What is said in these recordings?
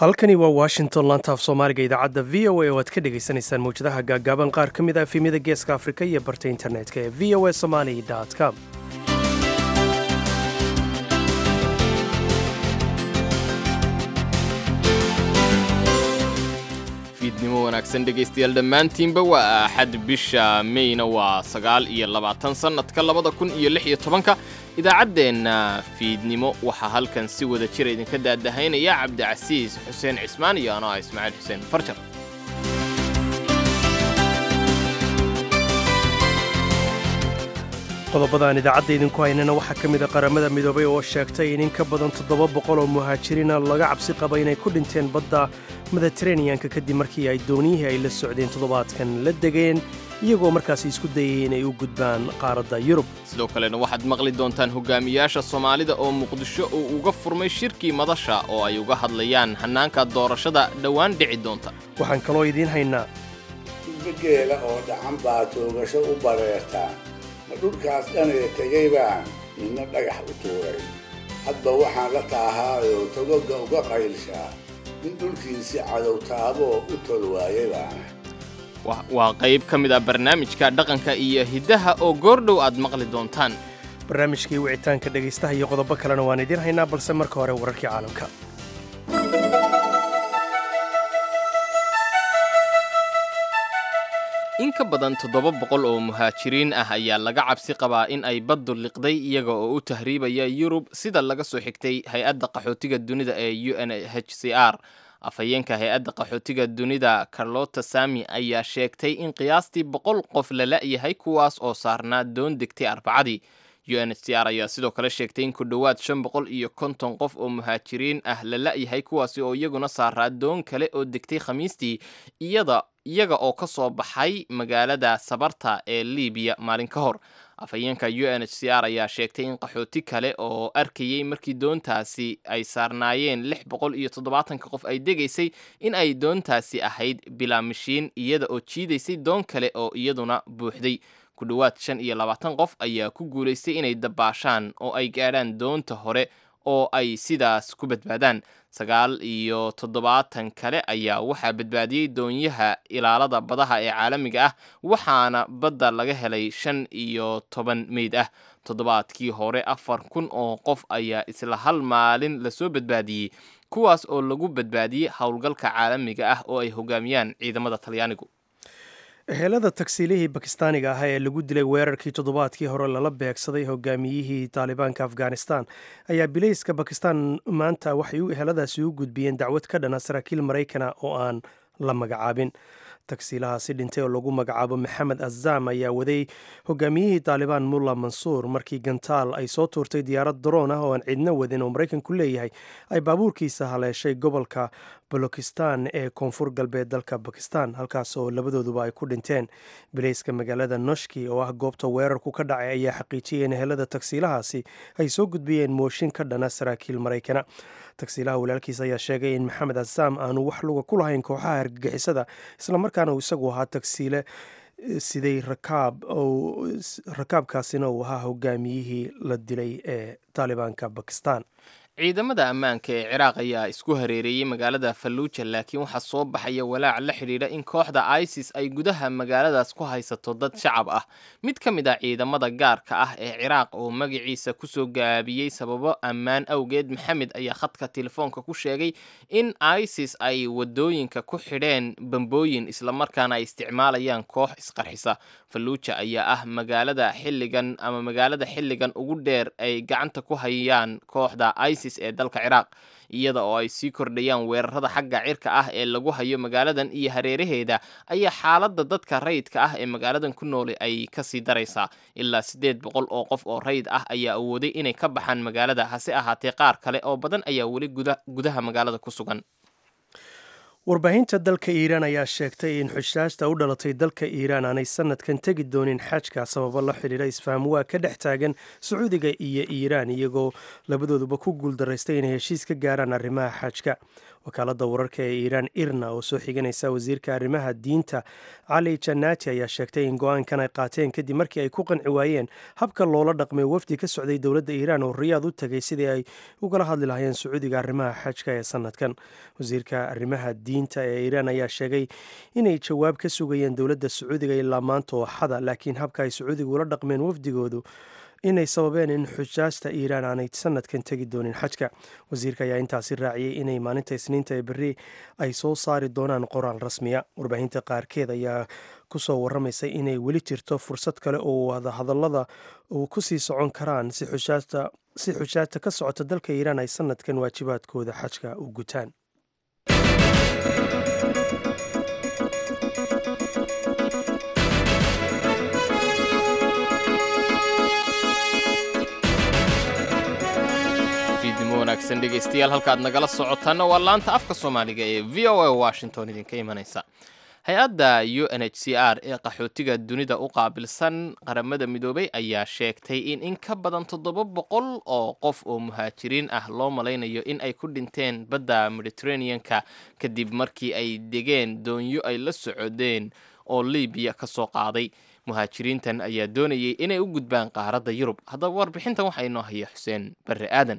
halkani waa washington lantaaf soomaaliga idaacadda v o a oo aad ka dhagaysanaysaan mawjadaha gaaggaaban qaar ka mid ah efemyada geeska afrika iyo barta internetka ee v o a somali com fiidnimo wanaagsan dhegaystayaal dhammaantiinba waa axad bisha meyna waa sagaal iyo labaatan sannadka labada kun iyo lix iyo tobanka idaacaddeenna fiidnimo waxaa halkan si wada jira idinka daadahaynaya cabdicasiis xuseen cismaan iyo anoo ah ismaaciil xuseen farjar qodobadaan idaacadda idinku haynana waxaa ka mid a qaramada midoobay oo sheegtay in in ka badan toddoba boqol oo muhaajiriina laga cabsi qaba inay ku dhinteen badda mediteraneanka kadib markii ay dooniyihii ay la socdeen toddobaadkan la degeen iyagoo markaasi isku dayay inay u gudbaan qaaradda yurub sidoo kalena waxaad maqli doontaan hogaamiyaasha soomaalida oo muqdisho uu uga furmay shirkii madasha oo ay uga hadlayaan hannaanka doorashada dhowaan dhici doonta waxaan kaloo idiin haynaa geela oo dhacan baa toogasho u bareertaa ma dhulkaas dhanee tegay baan midna dhagax u tuuray hadba waxaan la taahaayoo togoga uga qaylshaa in dhulkiisi cadow taaboo u tol waayay baana waa qayb ka mid ah barnaamijka dhaqanka iyo hiddaha oo goordhow aad maqli doontaan barnaamijkii wicitaanka dhegaystaha iyo qodobo kalena waan idiin haynaa balse marka hore wararkii caalamka in ka badan toddoba boqol oo muhaajiriin ah ayaa laga cabsi qabaa in ay baddu liqday iyaga oo u tahriibaya yurub sida laga soo xigtay hay-adda qaxootiga dunida ee u n h c r afhayeenka hay-adda qaxootiga dunida carlota sami ayaa sheegtay in qiyaastii boqol qof la la'yahay kuwaas oo saarnaa doon degtay arbacadii u n h c r ayaa sidoo kale sheegtay in ku dhowaad shan boqol iyo konton qof oo muhaajiriin ah la la'yahay kuwaasi oo iyaguna saaraa doon kale oo degtay khamiistii iyada iyaga oo ka soo baxay magaalada sabarta ee libiya maalin ka hor afhayeenka u n h c r ayaa sheegtay in qaxooti kale oo arkayey markii doontaasi ay saarnaayeen lix boqol iyo toddobaatanka qof ay degaysay in ay doontaasi ahayd bilaa mashiin iyada oo jiidaysay doon kale oo iyaduna buuxday ku dhowaad shan iyo labaatan qof ayaa ku guulaystay inay dabaashaan oo ay gaadhaan doonta hore oo ay sidaas ku badbaadaan sagaal iyo toddobaatan kale ayaa waxaa badbaadiyey doonyaha ilaalada badaha ee caalamiga ah waxaana badda laga helay shan iyo toban meyd ah toddobaadkii hore afar kun oo qof ayaa isla hal maalin lasoo badbaadiyey kuwaas oo lagu badbaadiyey howlgalka caalamiga ah oo ay hogaamiyaan ciidamada talyaanigu ehelada tagsiilihii bakistaaniga ah ee lagu dilay weerarkii toddobaadkii hore lala beegsaday hogaamiyihii taalibaanka afghanistan ayaa bilayska bakistan maanta waxay eheladaasi u gudbiyeen dacwad ka dhana saraakiil maraykana oo aan la magacaabin tagsiilahaasi dhintay oo lagu magacaabo maxamed azam ayaa waday hogaamiyihii taalibaan mulla mansuur markii gantaal ay soo tuurtay diyaarad daroon ah oo aan cidno wadin oo maraykanku leeyahay ay baabuurkiisa haleeshay gobolka balokistan ee koonfur galbeed dalka bakistan halkaas oo labadooduba ay ku dhinteen bilayska magaalada noshki oo ah goobta weerarku ka dhacay ayaa xaqiijiyay in ehelada tagsiilahaasi ay soo gudbiyeen mooshin ka dhana saraakiil maraykana tagsiilaha walaalkiis ayaa sheegay in maxamed azam aanu wax luga ku lahayn kooxaha argagixisada islamarkaana uu isagu ahaa tagsiile siday rakaab rakaabkaasina uu ahaa hogaamiyihii la dilay ee taalibaanka bakistan ciidamada ammaanka ee ciraaq ayaa isku hareereeyey magaalada falluuja laakiin waxaa soo baxaya walaac la xidhiidha in kooxda isis ay gudaha magaaladaas ku haysato dad shacab ah mid ka mid ah ciidamada gaarka ah ee ciraaq oo magaciisa kusoo gaabiyey sababo ammaan awgeed maxamed ayaa khadka telefoonka ku sheegay in isis ay wadooyinka ku xidheen bambooyin islamarkaana ay isticmaalayaan koox isqarxisa falluuja ayaa ah magaalada xilligan ama magaalada xilligan ugu dheer ay gacanta ku hayaan kooxda isis ee dalka ciraaq iyada oo ay sii kordhayaan weerarada xagga cirka ah ee lagu hayo magaaladan iyo hareeraheeda ayaa xaaladda dadka rayidka ah ee magaaladan ku noolay ay kasii daraysaa ilaa siddeed boqol oo qof oo rayid ah ayaa awooday inay ka baxaan magaalada hase ahaatee qaar kale oo badan ayaa weli gudaha magaalada ku sugan warbaahinta dalka iiraan ayaa sheegtay in xushaashta u dhalatay dalka iiraan aanay sanadkan tegi doonin xajka sababo la xidhiidha isfahamwaa ka dhex taagan sacuudiga iyo iiraan iyagoo labadooduba ku guuldaraystay inay heshiis ka gaaraan arrimaha xajka wakaaladda wararka ee iiraan irna oo soo xiganaysa wasiirka arrimaha diinta cali janaati ayaa sheegtay in go-aankan ay qaateen kadib markii ay ku qanci waayeen habka loola dhaqmay wafdi ka socday dowladda iiraan oo riyaad u tagay sidii ay ugala hadli lahayeen sacuudiga arrimaha xajka ee sanadkan wasiirka arrimaha diinta ee iiraan ayaa sheegay inay jawaab ka sugayeen dowladda sacuudiga ilaa maanta oo xada laakiin habka ay sacuudiga ula dhaqmeen wafdigoodu inay sababeen in xujaajta iiraan aanay sanadkan tegi doonin xajka wasiirka ayaa intaasi raaciyey inay maalinta isniinta ee berri ay soo saari doonaan qoraal rasmiya warbaahinta qaarkeed ayaa kusoo waramaysay inay weli jirto fursad kale oo wadahadallada uu kusii socon karaan si xujaajta ka socota dalka iiraan ay sanadkan waajibaadkooda xajka u gutaan wanaagsan dhegeystayaal halkaad nagala socotaana waa laanta afka soomaaliga ee v o a washington idinka imanaysa hay-adda u n h c r ee qaxootiga dunida u qaabilsan qaramada midoobay ayaa sheegtay in in ka badan toddoba boqol oo qof oo muhaajiriin ah loo malaynayo in ay ku dhinteen badda mediterranean-ka kadib markii ay degeen doonyo ay la socodeen oo libiya ka soo qaaday muhaajiriintan ayaa doonayay inay u gudbaan qaaradda yurub haddaba warbixintan waxaa inoo haya xuseen barre aadan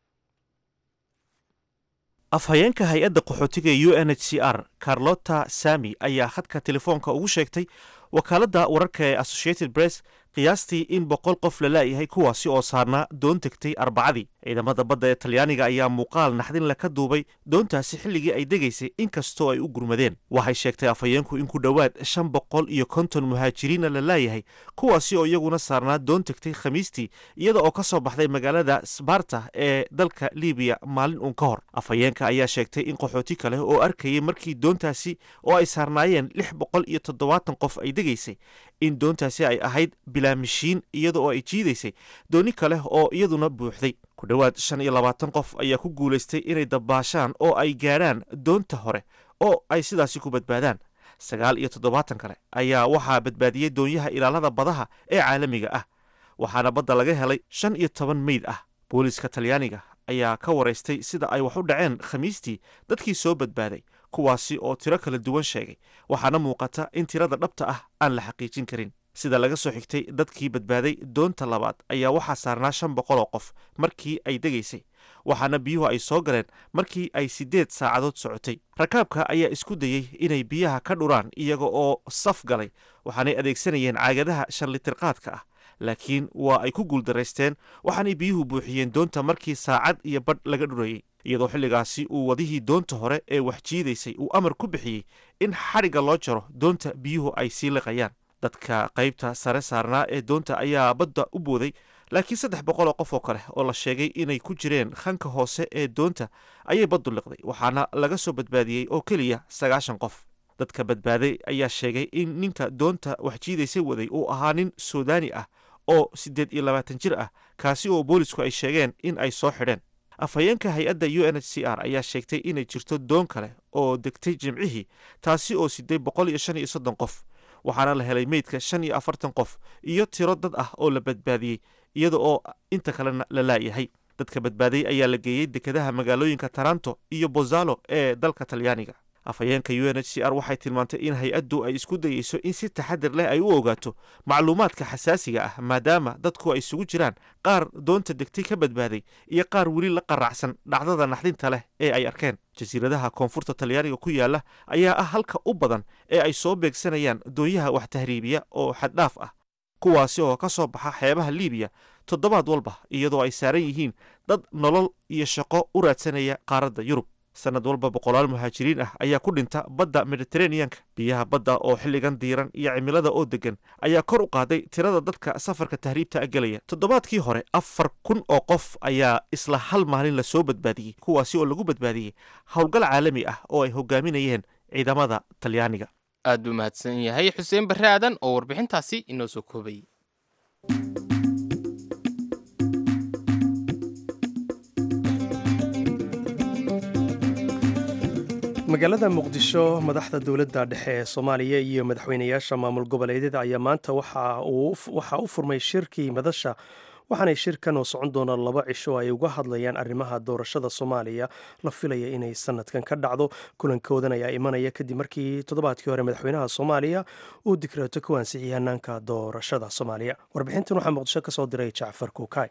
afhayeenka hay-adda qaxootiga u n h c r carlota sami ayaa khadka telefoonka ugu sheegtay wakaaladda wararka ee associated press qiyaastii in boqol qof la laayahay kuwaasi oo saarnaa doon tegtay arbacadii ciidamada badda ee talyaaniga ayaa muuqaal naxdinle ka duubay doontaasi xilligii ay degaysay inkastoo ay u gurmadeen waxay sheegtay afhayeenku in ku dhowaad shan boqol iyo konton muhaajiriina la laayahay kuwaasi oo iyaguna saarnaa doon tegtay khamiistii iyada oo ka soo baxday magaalada sbarta ee dalka libiya maalin uun ka hor afhayeenka ayaa sheegtay in qaxooti kale oo arkayay markii doontaasi oo ay saarnaayeen lix boqol iyo toddobaatan qof ay degaysay in doontaasi ay ahayd bilaamishiin iyada oo ay jiidaysay dooni kale oo iyaduna buuxday ku dhowaad shan iyo labaatan qof ayaa ku guulaystay inay dabbaashaan oo ay gaadhaan doonta hore oo ay sidaasi ku badbaadaan sagaal iyo toddobaatan kale ayaa waxaa badbaadiyey doonyaha ilaalada badaha ee caalamiga ah waxaana badda laga helay shan iyo toban meyd ah booliiska talyaaniga ayaa ka waraystay sida ay wax u dhaceen khamiistii dadkii soo badbaaday kuwaasi oo tiro kala duwan sheegay waxaana muuqata in tirada dhabta ah aan la xaqiijin karin sida laga soo xigtay dadkii badbaaday doonta labaad ayaa waxaa saarnaa shan boqol oo qof markii ay degaysay waxaana biyuhu ay soo galeen markii ay siddeed saacadood socotay rakaabka ayaa isku dayey inay biyaha ka dhuraan iyaga oo saf galay waxaanay adeegsanayeen caagadaha shan litirqaadka ah laakiin waa ay ku guuldaraysteen waxaanay biyuhu buuxiyeen doonta markii saacad iyo badh laga dhurayey iyadoo xilligaasi uu wadihii doonta hore ee wax jiidaysay uu amar ku bixiyey in xadhigga loo jaro doonta biyuhu ay sii liqayaan dadka qaybta sare saarnaa ee doonta ayaa badda u booday laakiin saddex boqol oo qof oo kale oo la sheegay inay ku jireen khanka hoose ee doonta ayay baddu liqday waxaana laga soo badbaadiyey oo keliya sagaashan qof dadka badbaaday ayaa sheegay in ninka doonta wax jiidaysay waday uu ahaa nin suudaani ah oo siddeed iyo labaatan jir ah kaasi oo boolisku ay sheegeen in ay soo xidheen afhayeenka hay-adda u n h c r ayaa sheegtay inay jirto doon kale oo degtay jimcihii taasi oo siday boqol iyo shan iyo soddon qof waxaana la helay meydka shan iyo afartan qof iyo tiro dad ah oo la badbaadiyey iyada oo inta kalena la laayahay dadka badbaaday ayaa la geeyey dekedaha magaalooyinka taranto iyo bozalo ee dalka talyaaniga afhayeenka u n h c r waxay tilmaantay in hay-addu ay isku dayeyso in si taxadir leh ay u ogaato macluumaadka xasaasiga ah maadaama dadku ay isugu jiraan qaar doonta degtay ka badbaaday iyo qaar weli la qaracsan dhacdada naxdinta leh ee ay arkeen jasiiradaha koonfurta talyaaniga ku yaala ayaa ah halka u badan ee ay soo beegsanayaan doonyaha wax tahriibiya oo xaddhaaf ah kuwaasi oo ka soo baxa xeebaha liibiya toddobaad walba iyadoo ay saaran yihiin dad nolol iyo shaqo u raadsanaya qaaradda yurub sanad walba boqolaal muhaajiriin ah ayaa ku dhinta badda mediteraneanka biyaha badda oo xilligan diiran iyo cimilada oo degan ayaa kor u qaaday tirada dadka safarka tahriibta a gelaya toddobaadkii hore afar kun oo qof ayaa isla hal maalin lasoo badbaadiyey kuwaasi oo lagu badbaadiyey howlgal caalami ah oo ay hogaaminayeen ciidamada talyaaniga aad buu mahadsan yahay xuseen barre aadan oo warbixintaasi inoo soo koobayay magaalada muqdisho madaxda dowladda dhexe ee soomaaliya iyo madaxweynayaasha maamul goboleedyada ayaa maanta waxaa u furmay shirkii madasha waxaanay shirkan oo socon doona laba cisho ay uga hadlayaan arrimaha doorashada soomaaliya la filaya inay sanadkan ka dhacdo kulankoodan ayaa imanaya kadib markii toddobaadkii hore madaxweynaha soomaaliya uu dikraato ku ansixiyay hanaanka doorashada soomaaliya warbixintan waxaa muqdisho ka soo diray jacfar kuukay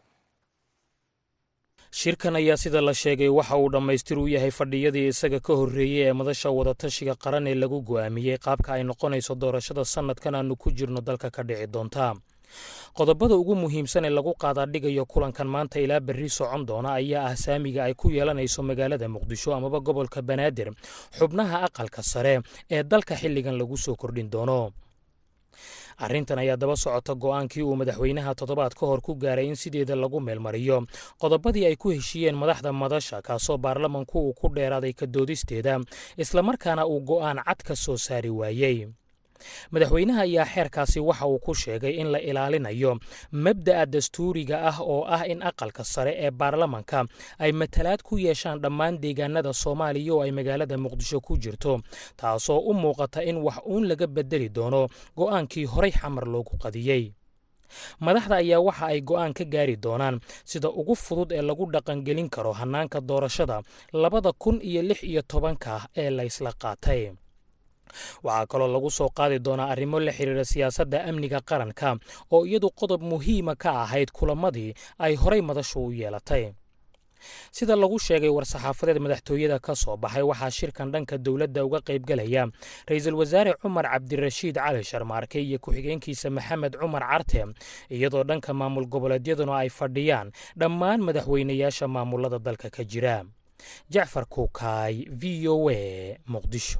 shirkan ayaa sida la sheegay waxa uu dhammaystir u yahay fadhiyadii isaga ka horreeyey ee madasha wadatashiga qaran ee lagu go'aamiyey qaabka ay noqonayso doorashada sannadkan aanu ku jirno dalka ka dhici doonta qodobada ugu muhiimsan ee lagu qaadaadhigayo kulankan maanta ilaa berri socon doona ayaa ah saamiga ay ku yeelanayso magaalada muqdisho amaba gobolka banaadir xubnaha aqalka sare ee dalka xilligan lagu soo kordhin doono arrintan ayaa daba socota go'aankii uu madaxweynaha toddobaad ka hor ku gaaray in sideeda lagu meelmariyo qodobadii ay ku heshiiyeen madaxda madasha kaasoo baarlamanku uu ku dheeraaday ka doodisteeda islamarkaana uu go'aan cad ka soo saari waayey madaxweynaha ayaa xeerkaasi waxa uu ku sheegay in la ilaalinayo mabda'a dastuuriga ah oo ah in aqalka sare ee baarlamanka ay matalaad ku yeeshaan dhammaan deegaanada soomaaliya oo ay magaalada muqdisho ku jirto taasoo u muuqata in wax uun laga bedeli doono go'aankii horay xamar loogu qadiyey madaxda ayaa waxa ay go'aan ka gaari doonaan sida ugu fudud ee lagu dhaqangelin karo hannaanka doorashada labada kun iyo lix iyo tobanka ee laysla qaatay waxaa kaloo lagu soo qaadi doonaa arrimo la xiriira siyaasadda amniga qaranka oo iyadu qodob muhiima ka ahayd kulamadii ay horay madashu u yeelatay sida lagu sheegay war-saxaafadeed madaxtooyada ka soo baxay waxaa shirkan dhanka dowladda uga qaybgalaya ra-iisul wasaare cumar cabdirashiid cali sharmaarke iyo ku-xigeenkiisa maxamed cumar carte iyadoo dhanka maamul goboleedyaduna ay fadhiyaan dhammaan madaxweynayaasha maamulada dalka ka jira jacfar kuukaay v o a muqdisho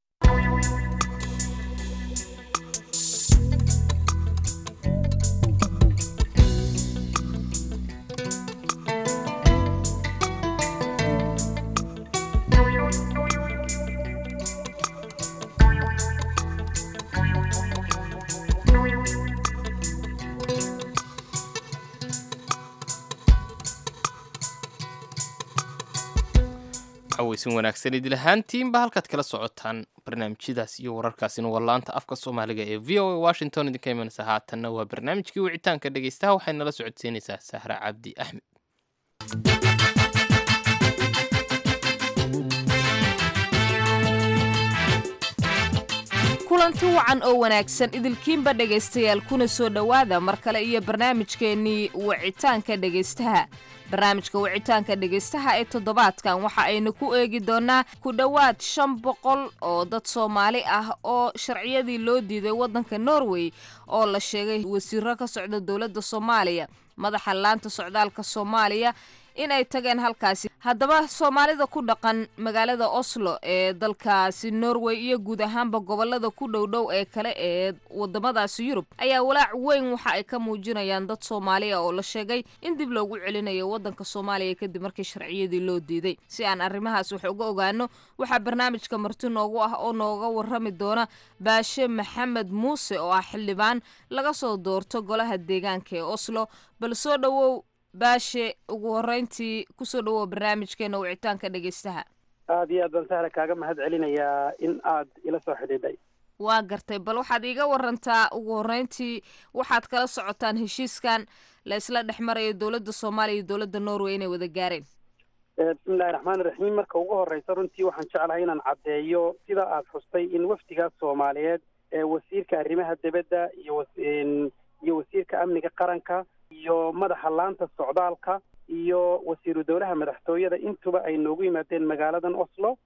weysan wanaagsan idil ahaantiinba halkaad kala socotaan barnaamijyadaas iyo wararkaasina waa laanta afka soomaaliga ee v o a washington idinka imanaysa haatanna waa barnaamijkii wicitaanka dhegeystaha waxay nala socodsiinaysaa sahra cabdi axmed kulanti wacan oo wanaagsan idilkiinba dhegaystayaal kuna soo dhowaada mar kale iyo barnaamijkeennii wicitaanka dhegaystaha barnaamijka wicitaanka dhegaystaha ee toddobaadkan waxa aynu ku eegi doonaa ku dhowaad shan boqol oo dad soomaali ah oo sharciyadii loo diiday waddanka norway oo la sheegay wasiiro ka socda dowladda soomaaliya madaxa laanta socdaalka soomaaliya in ay tageen halkaasi haddaba soomaalida ku dhaqan magaalada oslo ee dalkaasi norway iyo guud ahaanba gobolada ku dhowdhow ee kale ee wadamadaasi yurub ayaa walaac weyn waxa ay ka muujinayaan dad soomaaliya oo la sheegay in dib loogu celinayo wadanka soomaaliya kadib markii sharciyadii loo diiday si aan arrimahaas wax uga ogaano waxaa barnaamijka marti noogu ah oo nooga warrami doona baashe maxamed muuse oo ah xildhibaan laga soo doorto golaha deegaanka ee oslo bal soo dhowow baashe ugu horeyntii kusoo dhawow barnaamijkeena wicitaanka dhegeystaha aada iyo aad baan sahla kaaga mahad celinayaa in aad ila soo xidhiidhay waa gartay bal waxaad iiga warantaa ugu horeyntii waxaad kala socotaan heshiiskan la isla dhex marayo dowladda soomaaliya iyo dowladda norway inay wada gaareen bismillahi raxmaani raxiim marka ugu horeysa runtii waxaan jeclahay inaan caddeeyo sida aad xustay in wafdigaas soomaaliyeed ee wasiirka arrimaha dibadda iyo iyo wasiirka amniga qaranka iyo madaxa laanta socdaalka iyo wasiiru dowlaha madaxtooyada intuba ay noogu yimaadeen magaaladan oslo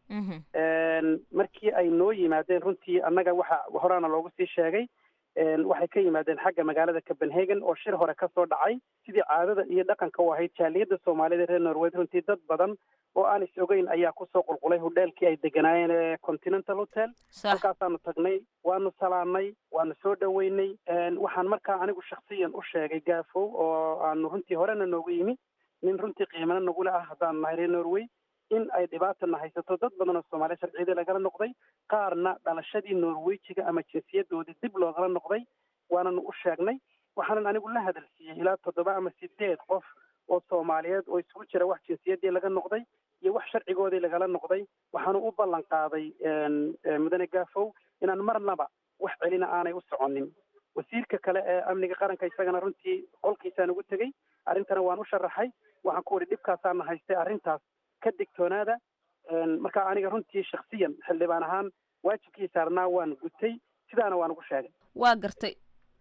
markii ay noo yimaadeen runtii annaga waxa horaana loogu sii sheegay waxay ka yimaadeen xagga magaalada copenhagen oo shir hore kasoo dhacay sidii caadada iyo dhaqanka u ahayd jaaliyadda soomaalida reer norwed runtii dad badan oo aan is ogeyn ayaa kusoo qulqulay hodheelkii ay deganaayeen ee continental hotel halkaasaanu tagnay waanu salaanay waanu soo dhoweynay waxaan markaa anigu shaksiyan u sheegay gaafow oo aanu runtii horena noogu yimi nin runtii qiimana nagula ah haddaan nahay reer norway in ay dhibaatana haysato dad badan oo soomaaliya sharciyadii lagala noqday qaarna dhalashadii norwejiga ama jinsiyadoodii dib loogala noqday waananu u sheegnay waxaanan anigu la hadalsiiyey ilaa toddoba ama sideed qof oo soomaaliyeed oo isugu jira wax jinsiyaddii laga noqday iyo wax sharcigoodii lagala noqday waxaanu u ballan qaaday mudane gaafow inaan marnaba wax celina aanay u soconin wasiirka kale ee amniga qaranka isagana runtii qolkiisaan ugu tegey arrintana waan u sharaxay waxaan ku idhi dhibkaasaana haystay arrintaas ka digtoonaada marka aniga runtii shaksiyan xildhibaan ahaan waajibkii saarnaa waan gutay sidaana waan ugu sheegay waa gartay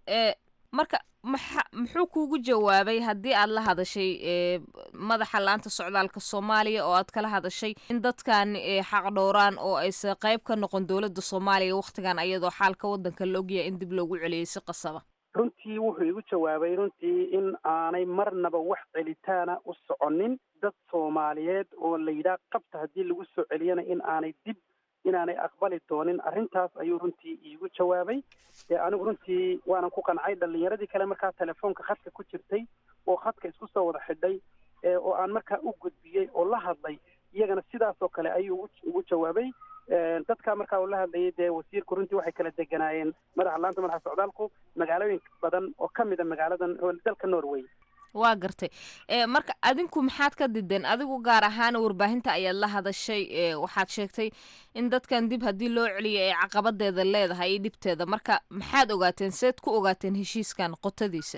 marka maxa muxuu kuugu jawaabay haddii aad la hadashay madaxa laanta socdaalka soomaaliya oo aad kala hadashay in dadkan xaq dhowraan oo aysa qayb ka noqon dowladda soomaaliya wakhtigan ayadoo xaalka waddanka la ogyahay in dib loogu celiyey si qasaba runtii wuxuu igu jawaabay runtii in aanay marnaba wax celitaana u soconin dad soomaaliyeed oo la yidhaah qabta haddii lagu soo celiyana in aanay dib inaanay aqbali doonin arrintaas ayuu runtii iigu jawaabay anigu runtii waanan ku qancay dhalinyaradii kale markaa telefoonka khadka ku jirtay oo khadka isku soo wada xidhay oo aan markaa u gudbiyey oo la hadlay iyagana sidaas oo kale ayuu ugu jawaabay dadka markaa uu la hadlayay dee wasiirku runtii waxay kala deganaayeen madaxa laanta madaxa socdaalku magaalooyin badan oo ka mid a magaaladan dalka norway waa gartay marka adinku maxaad ka dideen adigu gaar ahaan warbaahinta ayaad la hadashay waxaad sheegtay in dadkan dib haddii loo celiyo ay caqabadeeda leedahay iyo dhibteeda marka maxaad ogaateen seed ku ogaateen heshiiskan qotadiisa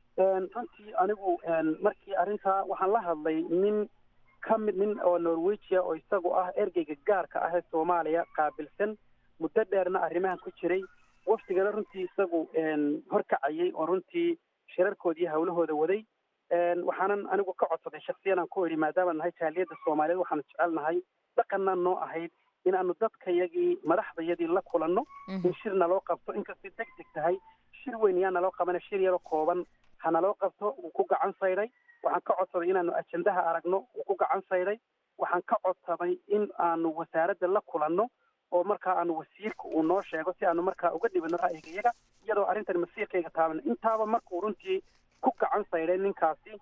runtii anigu markii arrintaa waxaan la hadlay nin ka mid nin oo norwegia oo isagu ah ergeyga gaarka ah ee soomaaliya qaabilsan muddo dheerna arrimahan ku jiray waftigana runtii isagu horkacayay oo runtii shirarkoodii hawlahooda waday waxaanan anigu ka codsaday shaksiyan aan ku idhi maadaama nahay jaaliyadda soomaaliyeed waxaanu jecelnahay dhaqanna noo ahayd inaanu dadkayagii madaxdayadii la kulanno in shir naloo qabto inkastay deg deg tahay shir weyn yaa naloo qabana shir yaro kooban ha naloo qabto wuu ku gacan sayday waxaan ka codsaday inaanu ajendaha aragno wuu ku gacan sayday waxaan ka codsaday in aanu wasaaradda la kulanno oo markaa aanu wasiirka uu noo sheego si aanu markaa uga dhibino ra'yigayaga iyadoo arrintan masiirkayga taaban intaaba markuu runtii ku gacan sayday ninkaasi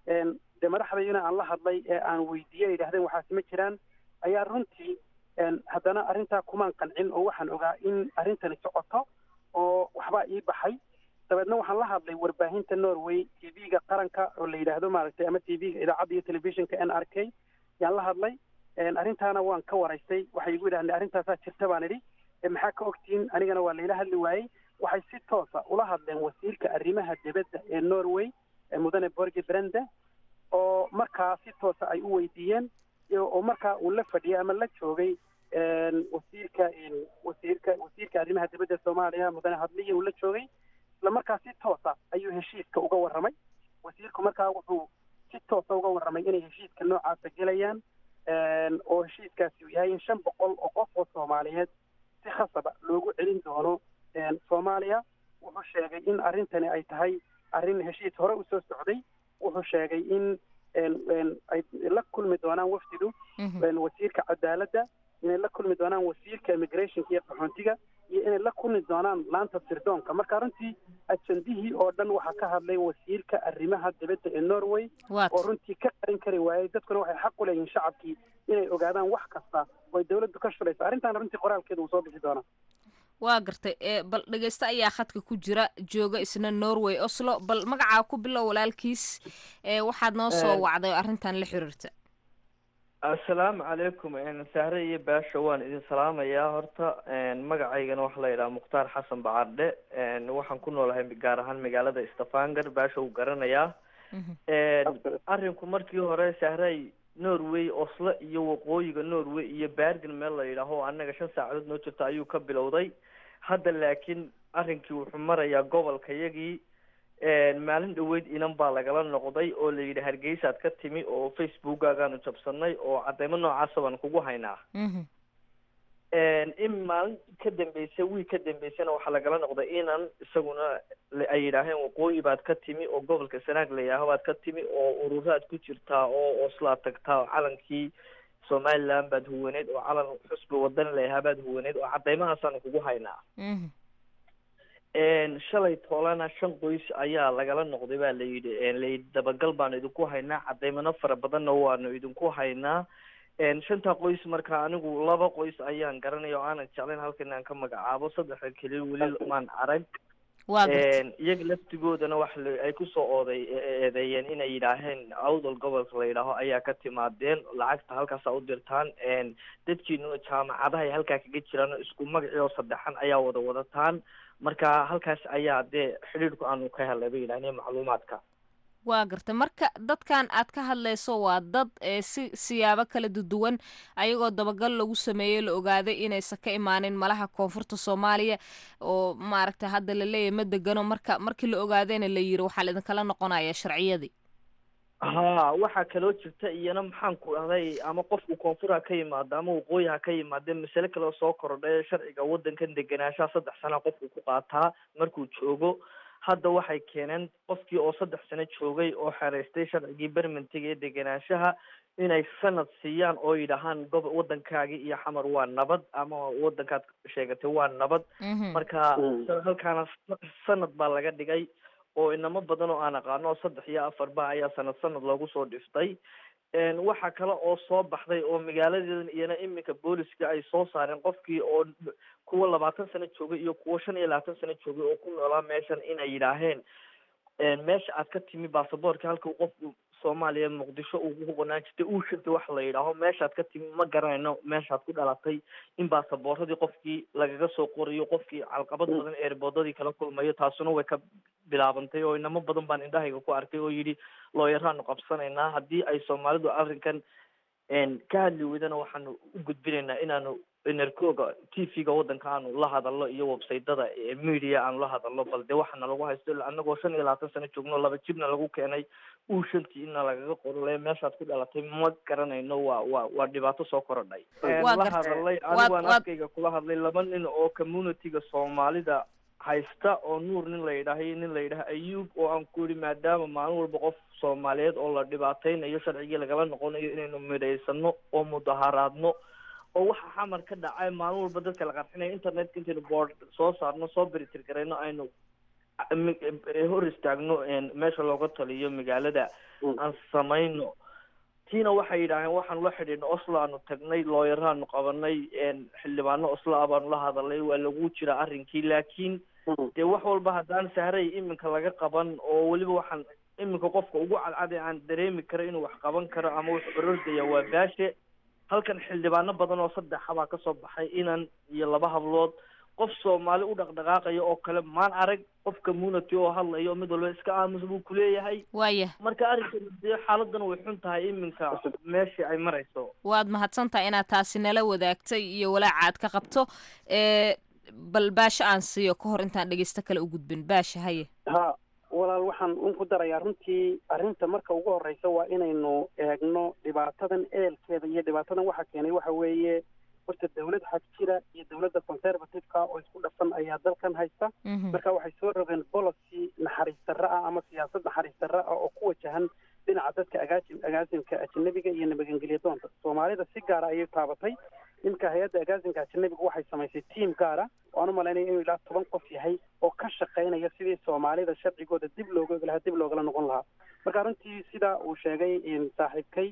dee madaxdaydina aan la hadlay ee aan weydiiyey yidhahdeen waxaasi ma jiraan ayaa runtii haddana arrintaa kumaan qancin oo waxaan ogaa in arrintani socoto oo waxbaa ii baxay dabeedna waxaan la hadlay warbaahinta norway t v-ga qaranka oo la yidhaahdo maaragtay ama t v-ga idaacadda iyo telefishinka n r k yaan la hadlay arrintaana waan ka waraystay waxay igu yidhahdeen arrintaasaa jirta baan idhi maxaa ka ogtihiin anigana waa layla hadli waayey waxay si toosa ula hadleen wasiirka arrimaha dibadda ee norway mudane borge brende oo markaa si toosa ay u weydiiyeen oo markaa uu la fadhiyay ama la joogay wasiirka wasiirka wasiirka arrimaha dibadda soomaaliya mudane hadliya uu la joogay isla markaa si toosa ayuu heshiiska uga warramay wasiirku markaa wuxuu si toosa uga warramay inay heshiiska noocaasa gelayaan oo heshiiskaasi uu yahay in shan boqol oo qof oo soomaaliyeed si khasaba loogu celin doono soomaaliya wuxuu sheegay in arrintani ay tahay arrin heshiis hore usoo socday wuxuu sheegay in ay la kulmi doonaan wafdidu wasiirka cadaaladda inay la kulmi doonaan wasiirka immigrationka iyo qaxoontiga iyo inay la kulmi doonaan laanta sirdoonka marka runtii ajendihii oo dhan waxaa ka hadlay wasiirka arrimaha dibadda ee norway oo runtii ka qarin kari waayey dadkuna waxay xaq u leeyihiin shacabkii inay ogaadaan wax kasta oo ay dawladdu ka shulayso arrintaana runtii qoraalkeeda uu soo bixi doonaa waa gartay bal dhegeyste ayaa khadka ku jira jooga isna norway oslo bal magacaa ku bilow walaalkiis waxaad noo soo wacday oo arrintan la xiriirta assalaamu calaykum sahre iyo baasha waan idin salaamayaa horta magacaygana waxaa la yidhaha mukhtaar xasan bacardhe waxaan ku noolahay gaar ahaan magaalada stafanger baasha uu garanayaa arrinku markii hore sahray norway oslo iyo waqooyiga norway iyo bergen meel la yidhaaho annaga shan saacadood noo jirta ayuu ka bilowday hadda laakiin arrinkii wuxuu marayaa gobolka yagii maalin dhaweyd inan baa lagala noqday oo la yidhi hargeysaad ka timi oo facebookaagaanu jabsanay oo cadeymo noocaasa baan kugu haynaa in maalin ka dambeysa wiil ka dambeysana waxaa lagala noqday inan isaguna ay yidhaaheen waqooyi baad ka timi oo gobolka sanaag la yidhaaho baad ka timi oo ururaad ku jirtaa oo oslaad tagtaa oo calankii somaliland baad huwaneed oo calan xusbi wadan layahaa baad huwaneed oo cadeymahaasaan kugu haynaa shalay toolana shan qoys ayaa lagala noqday baa layidhi layidhi dabagal baanu idinku haynaa cadeymano fara badanna waanu idinku haynaa shantaa qoys marka anigu laba qoys ayaan garanaya oo aanan jeclayn halkan aan ka magacaabo saddexda keliya weli maan arag waa garta iyaga laftigoodana wax la- ay kusoo ooday eedeeyeen inay yidhaaheen awdal gobolka la yidhaaho ayaa ka timaadeen lacagta halkaasa u dirtaan dadkiinuna jaamacadahay halkaa kaga jiraan isku magacii oo saddexan ayaa wada wadataan marka halkaas ayaa dee xidhiidhku aanu ka helay bay yidhahdeen macluumaadka waa garta marka dadkan aad ka hadlayso waa dad ee si siyaabo kala duwan ayagoo dabagal lagu sameeyey la ogaaday inaysan ka imaanin malaha koonfurta soomaaliya oo maaragta hadda la leeyahay ma degano marka markii la ogaadayna la yiri waxaa laidinkala noqonaya sharciyadii ha waxaa kaloo jirta iyana maxaan ku dhahday ama qofku koonfur ha ka yimaado ama waqooyi ha ka yimaade masale kale oo soo kordhay sharciga waddankan degenaanshaha saddex sana qofku ku qaataa markuu joogo hadda waxay keeneen qofkii oo saddex sano joogay oo xereystay sharcigii bermentiga ee degenaanshaha inay sanad siiyaan oo yidhahaan gob waddankaagii iyo xamar waa nabad ama waddankaad sheegatay waa nabad marka halkaana sanad baa laga dhigay oo inamo badan oo aan aqaano oo saddex iyo afarba ayaa sanad sanad loogu soo dhiftay waxaa kale oo soo baxday oo magaaladeedan iyana iminka booliska ay soo saareen qofkii oo kuwa labaatan sano joogay iyo kuwa shan iyo labaatan sano joogay oo ku noolaa meeshan inay yidhaaheen meesha aad ka timi baasaboorka halka qofku soomaaliya muqdisho uu ku qonaan jirtay uu shirtay wax la yidhaaho meeshaad ka timi ma garanayno meeshaad ku dhalatay in baasabooradii qofkii lagaga soo qorayo qofkii calqabad badan eerboodadii kala kulmayo taasuna way ka bilaabantay oo inamo badan baan indhahayga ku arkay oo yidhi looyaraanu qabsanaynaa haddii ay soomaalidu arrinkan ka hadli weydana waxaanu u gudbinaynaa inaanu enerkooga t v-ga waddanka aanu la hadalno iyo websaytada media aanu la hadalno bal dee waxaana lagu haysto annagoo shan iyo labaatan sano joogno laba jibna lagu keenay uu shantii ina lagaga qorole meeshaad ku dhalatay ma garanayno waa waa waa dhibaato soo korodhay la hadalay anigaan afkayga kula hadlay laba nin oo communityga soomaalida haysta oo nuur nin la yidhaahay nin la yidhaha ayuub oo aan ku yidhi maadaama maalin walba qof soomaaliyeed oo la dhibaataynayo sharcigii lagala noqonayo inaynu midhaysano oo mudaharaadno oo waxa xamar ka dhacay maalin walba dadka la qarxinayo internetka intaynu boord soo saarno soo beritir garayno aynu hor istaagno meesha looga taliyo magaalada aan samayno tiina waxay yidhaaheen waxaanu la xidhiidno oslo aanu tagnay looyaraanu qabanay xildhibaano oslo ah baanu la hadalay waa lagu jiraa arrinkii laakiin dee wax walba haddaan sahray iminka laga qaban oo weliba waxaan iminka qofka ugu cadcade aan dareemi karo inuu wax qaban karo ama wax orordaya waa baashe halkan xildhibaano badan oo saddexa baa kasoo baxay inan iyo laba hablood qof soomaali u dhaqdhaqaaqaya oo kale maan arag qof community oo hadlayo mid walba iska aamus buu kuleeyahay waaya marka arrinkan dee xaaladan way xun tahay iminka meeshii ay marayso waad mahadsantahay inaad taasi nala wadaagtay iyo walaaca aad ka qabto bal baasho aan siiyo ka hor intaan dhegeysto kale u gudbin baasha haye ha walaal waxaan un ku darayaa runtii arrinta marka ugu horreysa waa inaynu eegno dhibaatadan eelkeeda iyo dhibaatadan waxa keenay waxa weeye horta dawlad xag jira iyo dawladda conservative-ka oo isku dhafan ayaa dalkan haysta marka waxay soo rogeen policy naxariis darra ah ama siyaasad naxariis darra ah oo ku wajahan dhinaca dadka agaasi agaasimka ajanabiga iyo nabadgeliya doonta soomaalida si gaara ayay taabatay iminka hay-adda agaasimka ajanabiga waxay samaysay tiam gaara waan u malaynaya inuu ilaa toban qof yahay oo ka shaqaynaya sidii soomaalida sharcigooda dib looga ogi lahaa dib loogala noqon lahaa marka runtii sidaa uu sheegay saaxiibkay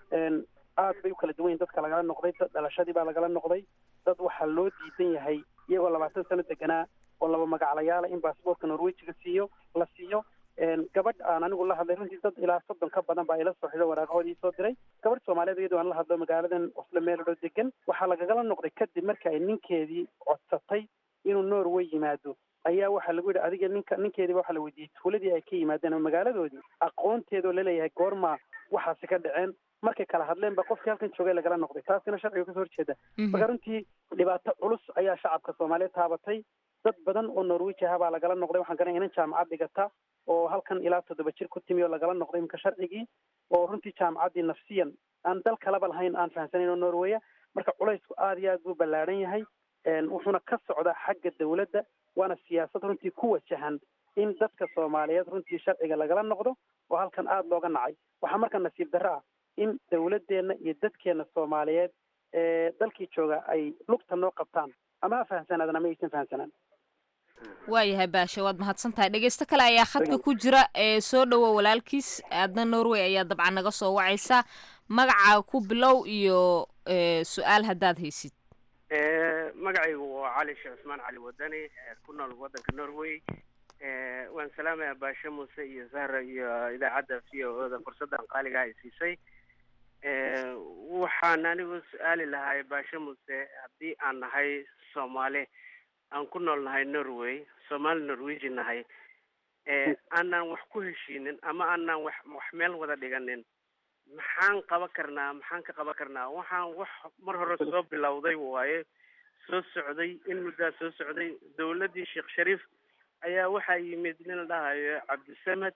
aad bay u kala duwan yihin dadka lagala noqday dad dhalashadii baa lagala noqday dad waxaa loo diidan yahay iyagoo labaatan sano deganaa oo laba magaclayaala in baasboortka norwejiga siiyo la siiyo gabadh aan anigu la hadlay runtii dad ilaa soddon ka badan baa ila soo xido waraaqahoodii soo diray gabadh soomaaliyeed iyadoo aan la hadlo magaaladan oslo meeladhoo degan waxaa lagagala noqday kadib marka ay ninkeedii codsatay inuu norway yimaado ayaa waxaa lagu yidhi adiga ninka ninkeediiba waxaa la weydiiyey tuuladii ay ka yimaadeen ama magaaladoodii aqoonteedoo laleeyahay goorma waxaasi ka dhaceen markay kala hadleen ba qofkii halkan joogay lagala noqday taasina sharciga kasoo horjeeda marka runtii dhibaato culus ayaa shacabka soomaaliyeed taabatay dad badan oo norwiji aha baa lagala noqday waxaan garanaya inan jaamacad dhigata oo halkan ilaa toddoba jir ku timi oo lagala noqday iminka sharcigii oo runtii jaamacaddii nafsiyan aan dal kalaba lahayn aan fahamsanayn oo norweya marka culaysku aada iyo aad buu ballaadhan yahay wuxuuna ka socdaa xagga dawladda waana siyaasad runtii ku wajahan in dadka soomaaliyeed runtii sharciga lagala noqdo oo halkan aada looga nacay waxaa marka nasiib darro ah in dawladdeenna iyo dadkeenna soomaaliyeed ee dalkii jooga ay lugta noo qabtaan ama ha fahamsanaadaan ama aysan fahamsanaan waayahay baasha waad mahadsan tahay dhegeysto kale ayaa khadka ku jira ee soo dhowo walaalkiis aadna norway ayaa dabcan naga soo wacaysaa magacaaga ku bilow iyo su-aal haddaad haysid magacaygu waa cali sheekh cusmaan cali wadani ku nool waddanka norway waan salaamaya baashe muuse iyo zahra iyo idaacadda v o oda fursaddan qaaliga ay siisay waxaan anigu su-aali lahay baashe muuse haddii aan nahay soomaali aan ku nool nahay norway soomaali norwegian nahay aanaan wax ku heshiinin ama aanaan wax wax meel wada dhiganin maxaan qaban karnaa maxaan ka qaban karnaa waxaan wax mar hore soo bilowday waaye soo socday in muddaa soo socday dawladdii sheekh shariif ayaa waxaa yimid nin la dhahayo cabdisamed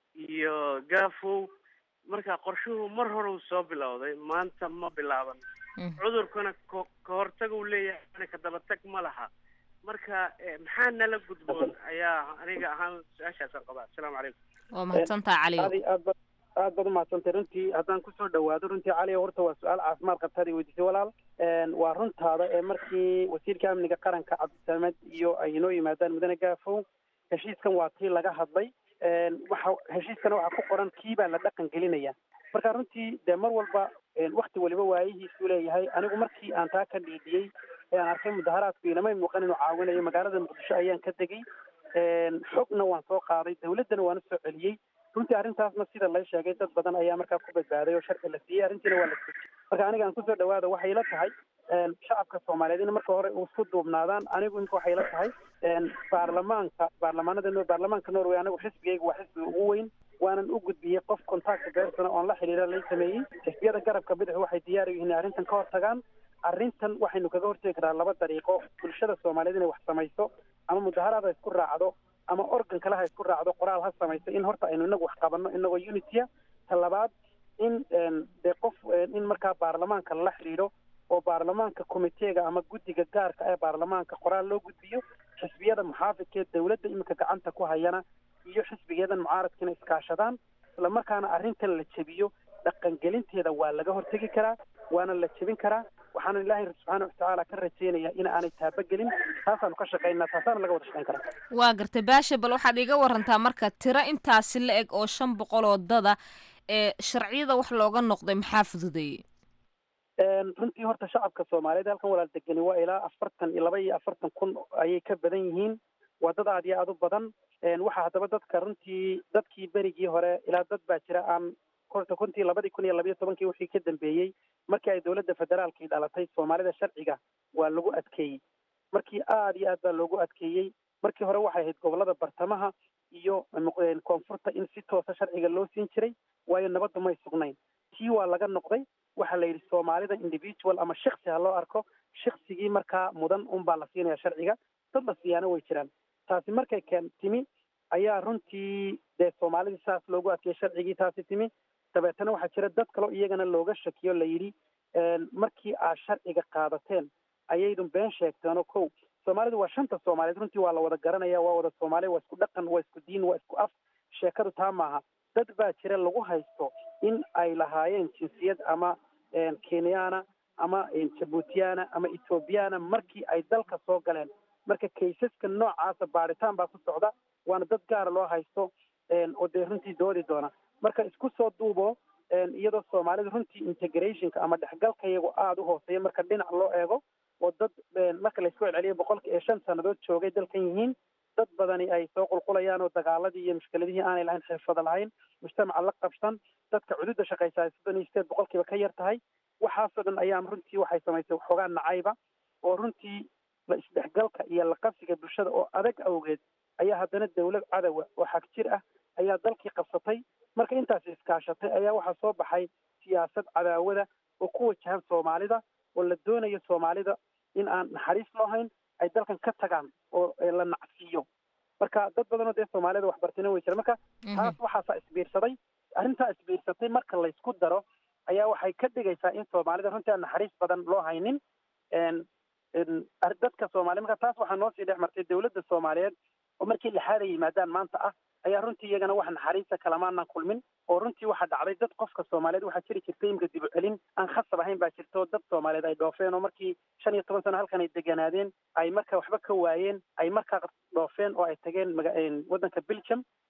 iyo gafow marka qorshuhu mar hore uu soo bilowday maanta ma bilaaban cudurkuna ko ka hortag uu leeyahay ka dabatag ma laha marka maxaa nala gudboon ayaa aniga ahaan su-aashaasaan qabaa asalaamu calaykum waa mahadsantaha caliyo aad aad ba aad baad umahadsantay runtii haddaan kusoo dhawaado runtii cali horta waa su-aal caafimaad qabtaad i weydiisay walaal waa runtaada ee markii wasiirka amniga qaranka cabdisamed iyo ay inoo yimaadaan mudane gaafow heshiiskan waa tii laga hadlay waxa heshiiskana waxaa ku qoran kii baa la dhaqan gelinaya marka runtii dee mar walba wakti waliba waayihiisuu leeyahay anigu markii aan taa ka dhiidiyey ee aan arkay mudaharaadku inamay muuqan inuu caawinayo magaalada muqdisho ayaan ka degay xogna waan soo qaaday dawladdana waan usoo celiyey runtii arrintaasna sida lay sheegay dad badan ayaa markaa ku badbaaday oo sharci la siiyey arrintiina waa la sujiyey marka aniga aan kusoo dhawaada waxay la tahay shacabka soomaaliyeed in marka hore isku duubnaadaan anigu imika waxay la tahay baarlamaanka baarlamaanada baarlamaanka norway anigu xisbigayga waa xisbiga ugu weyn waanan u gudbiyey qof contact bersona oon la xidhiira lay sameeyey xisbiyada garabka bidix waxay diyaar u yihiin arrintan ka hortagaan arrintan waxaynu kaga hortegi karaa laba dariiqo bulshada soomaaliyeed inay wax samayso ama mudaharaad ha isku raacdo ama organ kale ha isku raacdo qoraal ha samayso in horta aynu inagu wax qabanno inagoo unitya ta labaad in dee qof in markaa baarlamaanka lala xidhiidho oo baarlamaanka comiteega ama guddiga gaarka ee baarlamaanka qoraal loo gudbiyo xisbiyada muxaafidka ee dawladda iminka gacanta ku hayana iyo xisbigeedan mucaaradkiina iskaashadaan isla markaana arrintan la jebiyo dhaqangelinteeda waa laga hortegi karaa waana la jebin karaa waxaana ilaahay subxaana watacaala ka rajeynaya in aanay taabagelin taasaanu ka shaqaynaa taasaana laga wada shaqayn karaa waa gartay baashe bal waxaad iga warantaa marka tiro intaasi la eg oo shan boqol oo dada ee sharciyada wax looga noqday maxaa fududeeyey runtii horta shacabka soomaaliyeed halkan walaal degani waa ilaa afartan iyo laba iyo afartan kun ayay ka badan yihiin waa dad aad iyo aad u badan waxaa haddaba dadka runtii dadkii berigii hore ilaa dad baa jira aan horta kuntii labadii kun iyo labayo tobankii wixii ka dambeeyey markii ay dowladda federaalkii dhalatay soomaalida sharciga waa lagu adkeeyey markii aad iyo aad baa loogu adkeeyey markii hore waxay ahayd gobolada bartamaha iyo koonfurta in si toosa sharciga loo siin jiray waayo nabaddu may sugnayn tii waa laga noqday waxaa la yidhi soomaalida individual ama shiksi ha loo arko shiksigii markaa mudan unbaa la siinaya sharciga dad la siiyaana way jiraan taasi markay keen timi ayaa runtii dee soomaalidii saas loogu adkeeyey sharcigii taasi timi dabeetana waxaa jira dad kaleo iyagana looga shakiyo la yidhi markii aad sharciga qaadateen ayaydun been sheegteenoo kow soomaalidu waa shanta soomaaliyeed runtii waa la wada garanaya waa wada soomaali waa isku dhaqan waa isku diin waa isku af sheekadu taa maaha dad baa jira lagu haysto in ay lahaayeen jinsiyad ama kenyana ama jabuutiyana ama ethoobiyaana markii ay dalka soo galeen marka kaysaska noocaasa baadhitaan baa ku socda waana dad gaara loo haysto oo dee runtii doodi doona marka isku soo duubo iyadoo soomaalida runtii integrationka ama dhexgalka iyagu aada u hooseeya marka dhinac loo eego oo dad marka laysku celceliyo boqolka iyo shan sannadood joogay dalkan yihiin dad badani ay soo qulqulayaan oo dagaaladii iyo mushkiladihii aanay lahayn xirfada lahayn mujtamaca la qabsan dadka cududa shaqaysa ay soddon iyo sideed boqolkiiba ka yar tahay waxaasoo dhan ayaa runtii waxay samaysay waxoogaa nacayba oo runtii la isdhexgalka iyo la qabsiga bulshada oo adag awgeed ayaa haddana dawlad cadowa oo xag jir ah ayaa dalkii qabsatay marka intaasi iskaashatay ayaa waxaa soo baxay siyaasad cadaawada oo ku wajahan soomaalida oo la doonayo soomaalida in aan naxariis loo hayn ay dalkan ka tagaan oo la nacsiiyo marka dad badanoo dee soomaalida waxbartina way jira marka taas waxaasaa isbiirsaday arrintaa isbiirsatay marka laysku daro ayaa waxay ka dhigaysaa in soomaalida runtii aan naxariis badan loo haynin dadka soomaliya marka taas waxaa noo sii dhex martay dawladda soomaaliyeed oo markii lixaad ay yimaadaan maanta ah ayaa runtii iyagana wax naxariista kalamaanaan kulmin oo runtii waxaa dhacday dad qofka soomaaliyeed waxaa jiri jirtay imika dib u celin aan khasab ahayn baa jirta oo dad soomaaliyeed ay dhoofeen oo markii shan iyo toban sano halkan ay deganaadeen ay marka waxba ka waayeen ay markaa dhoofeen oo ay tageen waddanka belgium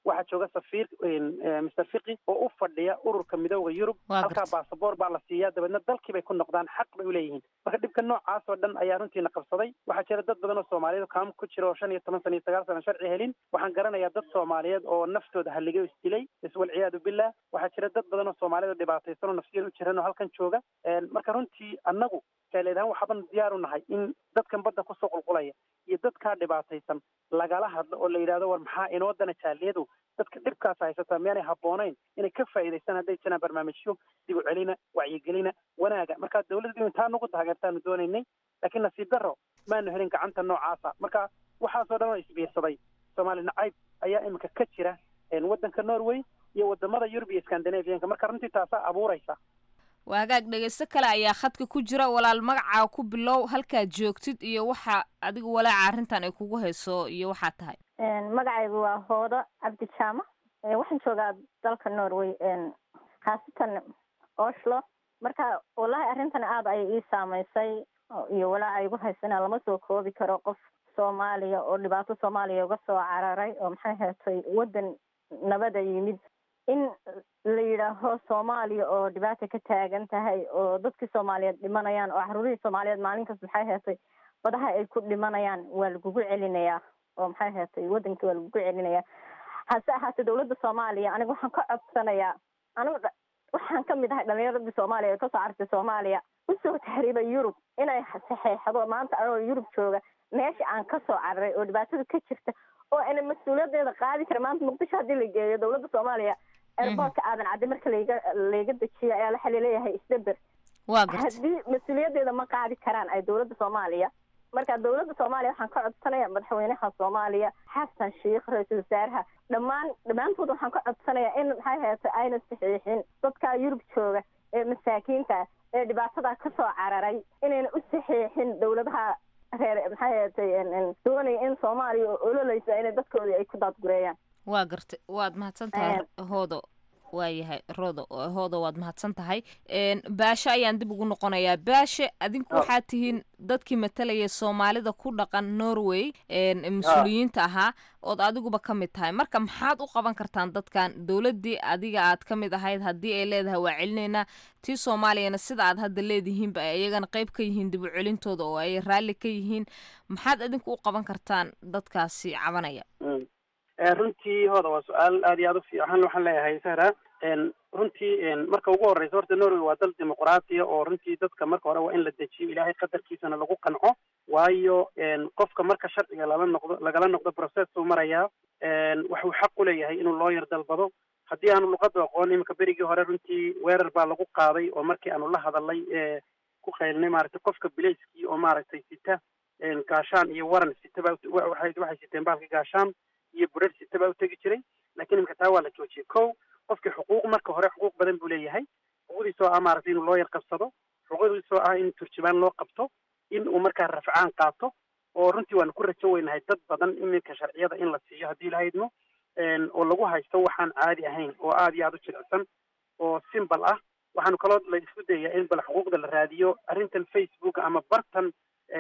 waxaa jooga safiir mister fiqi oo u fadhiya ururka midooda yurub halkaa basaboor baa la siiyaa dabeedna dalkii bay ku noqdaan xaq bay uleeyihiin marka dhibka noocaas oo dhan ayaa runtiina qabsaday waxaa jira dad badan oo soomaaliyeed kaam ku jira oo shan iyo toban sana iyo sagaal sana sharci helin waxaan garanayaa dad soomaaliyeed oo naftooda haligay oo isdilay iswalciyaadu billah waxaa jira dad badan oo soomaaliyeed oo dhibaataysan oo nafsiyan u jiran oo halkan jooga marka runtii annagu jaaleedahaan waxaaban diyaar u nahay in dadkan badda kusoo qulqulaya iyo dadkaa dhibaataysan lagala hadlo oo la yidhahdo war maxaa inoo dana jaaliyadu dadka dhibkaas haysataa miyaanay habboonayn inay ka faa'iidaystaan hadday jiraan barnaamijyo dib u celina wacyigelina wanaaga marka dawladdu intaa nagu taageertaanu doonaynay laakiin nasiib darro maanu helin gacanta noocaasa marka waxaasoo dhan oo isbiirsaday soomaali nacayb ayaa iminka ka jira waddanka norway iyo wadamada yurub iyo scandinavianka marka runtii taasaa abuuraysa waa hagaag dhegeysto kale ayaa khadka ku jira walaal magacaa ku bilow halkaad joogtid iyo waxa adiga walaaca arrintan ay kugu hayso iyo waxaa tahay magacaygu waa hoodo cabdi jaama waxaan joogaa dalka norway khaasatan oslo marka wallahi arrintan aada ayay ii saameysay iyo walaaca igu haysana lama soo koobi karo qof soomaaliya oo dhibaato soomaaliya uga soo cararay oo maxay heetay waddan nabada yimid in la yidhaaho soomaaliya oo dhibaata ka taagan tahay oo dadkii soomaaliyeed dhimanayaan oo caruurihii soomaaliyeed maalin kasta maxay heetay badaha ay ku dhimanayaan waa lagugu celinayaa oo maxay heetay waddankii waa lagugu celinayaa hase ahaatee dawladda soomaaliya aniga waxaan ka codsanayaa anigu waxaan kamid ahay dhalinyaradii soomaaliya ee kasoo cartay soomaaliya usoo tahriibay yurub inay saxeexdo maanta anoo yurub jooga meesha aan kasoo cararay oo dhibaatada ka jirta oo ana mas-uuliyadeeda qaadi kara maanta muqdisho haddii la geeyo dawladda soomaaliya airboortka aadan cadde marka layga layga dejiyo ayaa waxa laleeyahay isdaber waa garta haddii mas-uuliyadeeda ma qaadi karaan ay dawladda soomaaliya marka dawladda soomaaliya waxaan ka codsanaya madaxweynaha soomaaliya xasan sheikh ra-iisul wasaaraha dhammaan dhammaantood waxaan ka codsanayaa in maxay heetay ayna saxiixin dadka yurub jooga ee masaakiinta ee dhibaatada kasoo cararay inayna u saxiixin dawladaha reer maxay heetay doonaya in soomaaliya oo ololeysa inay dadkoodii ay ku daadgureeyaan waa gartay waad mahadsan tahay hoodo waayahay rodo hoodo waad mahadsan tahay baashe ayaan dib ugu noqonayaa baashe adinku waxaad tihiin dadkii matalaya soomaalida ku dhaqan norway mas-uuliyiinta ahaa ood adiguba ka mid tahay marka maxaad u qaban kartaan dadkan dowladdii adiga aad ka mid ahayd haddii ay leedahay waa celinaynaa tii soomaaliyana sida aad hadda leedihiinba ay iyagana qayb ka yihiin dib u celintooda oo ay raalli ka yihiin maxaad adinku u qaban kartaan dadkaasi cabanaya runtii hooda waa su-aal aad iyo aad u fiican waxaan leeyahay sahra runtii marka ugu horeysa horta norway waa dal dimuqraatiya oo runtii dadka marka hore waa in la dejiyo ilaahay qadarkiisana lagu qanco waayo qofka marka sharciga lala noqdo lagala noqdo process uu marayaa waxuu xaq u leeyahay inuu looyar dalbado haddii aanu luqada aqoon iminka berigii hore runtii weerar baa lagu qaaday oo markii aanu la hadalay ku qaylnay maaragtay qofka bilayskii oo maaragtay sita gaashaan iyo waran sita baa waxay waxay siteen baalka gaashaan iyo burar sita baa utegi jiray lakiin imika taa waa la joojiyey ko qofkii xuquuq marka hore xuquuq badan buu leeyahay xuquuqdiisoo ah maaragtay inuu looyar qabsado xuquuqdiisoo ah in turjubaan loo qabto in uu markaa rafcaan qaato oo runtii waanu ku rajo weynahay dad badan iminka sharciyada in la siiyo haddii lahaydno oo lagu haysto waxaan caadi ahayn oo aada iyo aada u jilicsan oo simbal ah waxaanu kaloo la isku dayaa in bal xuquuqda la raadiyo arrintan facebook ama bartan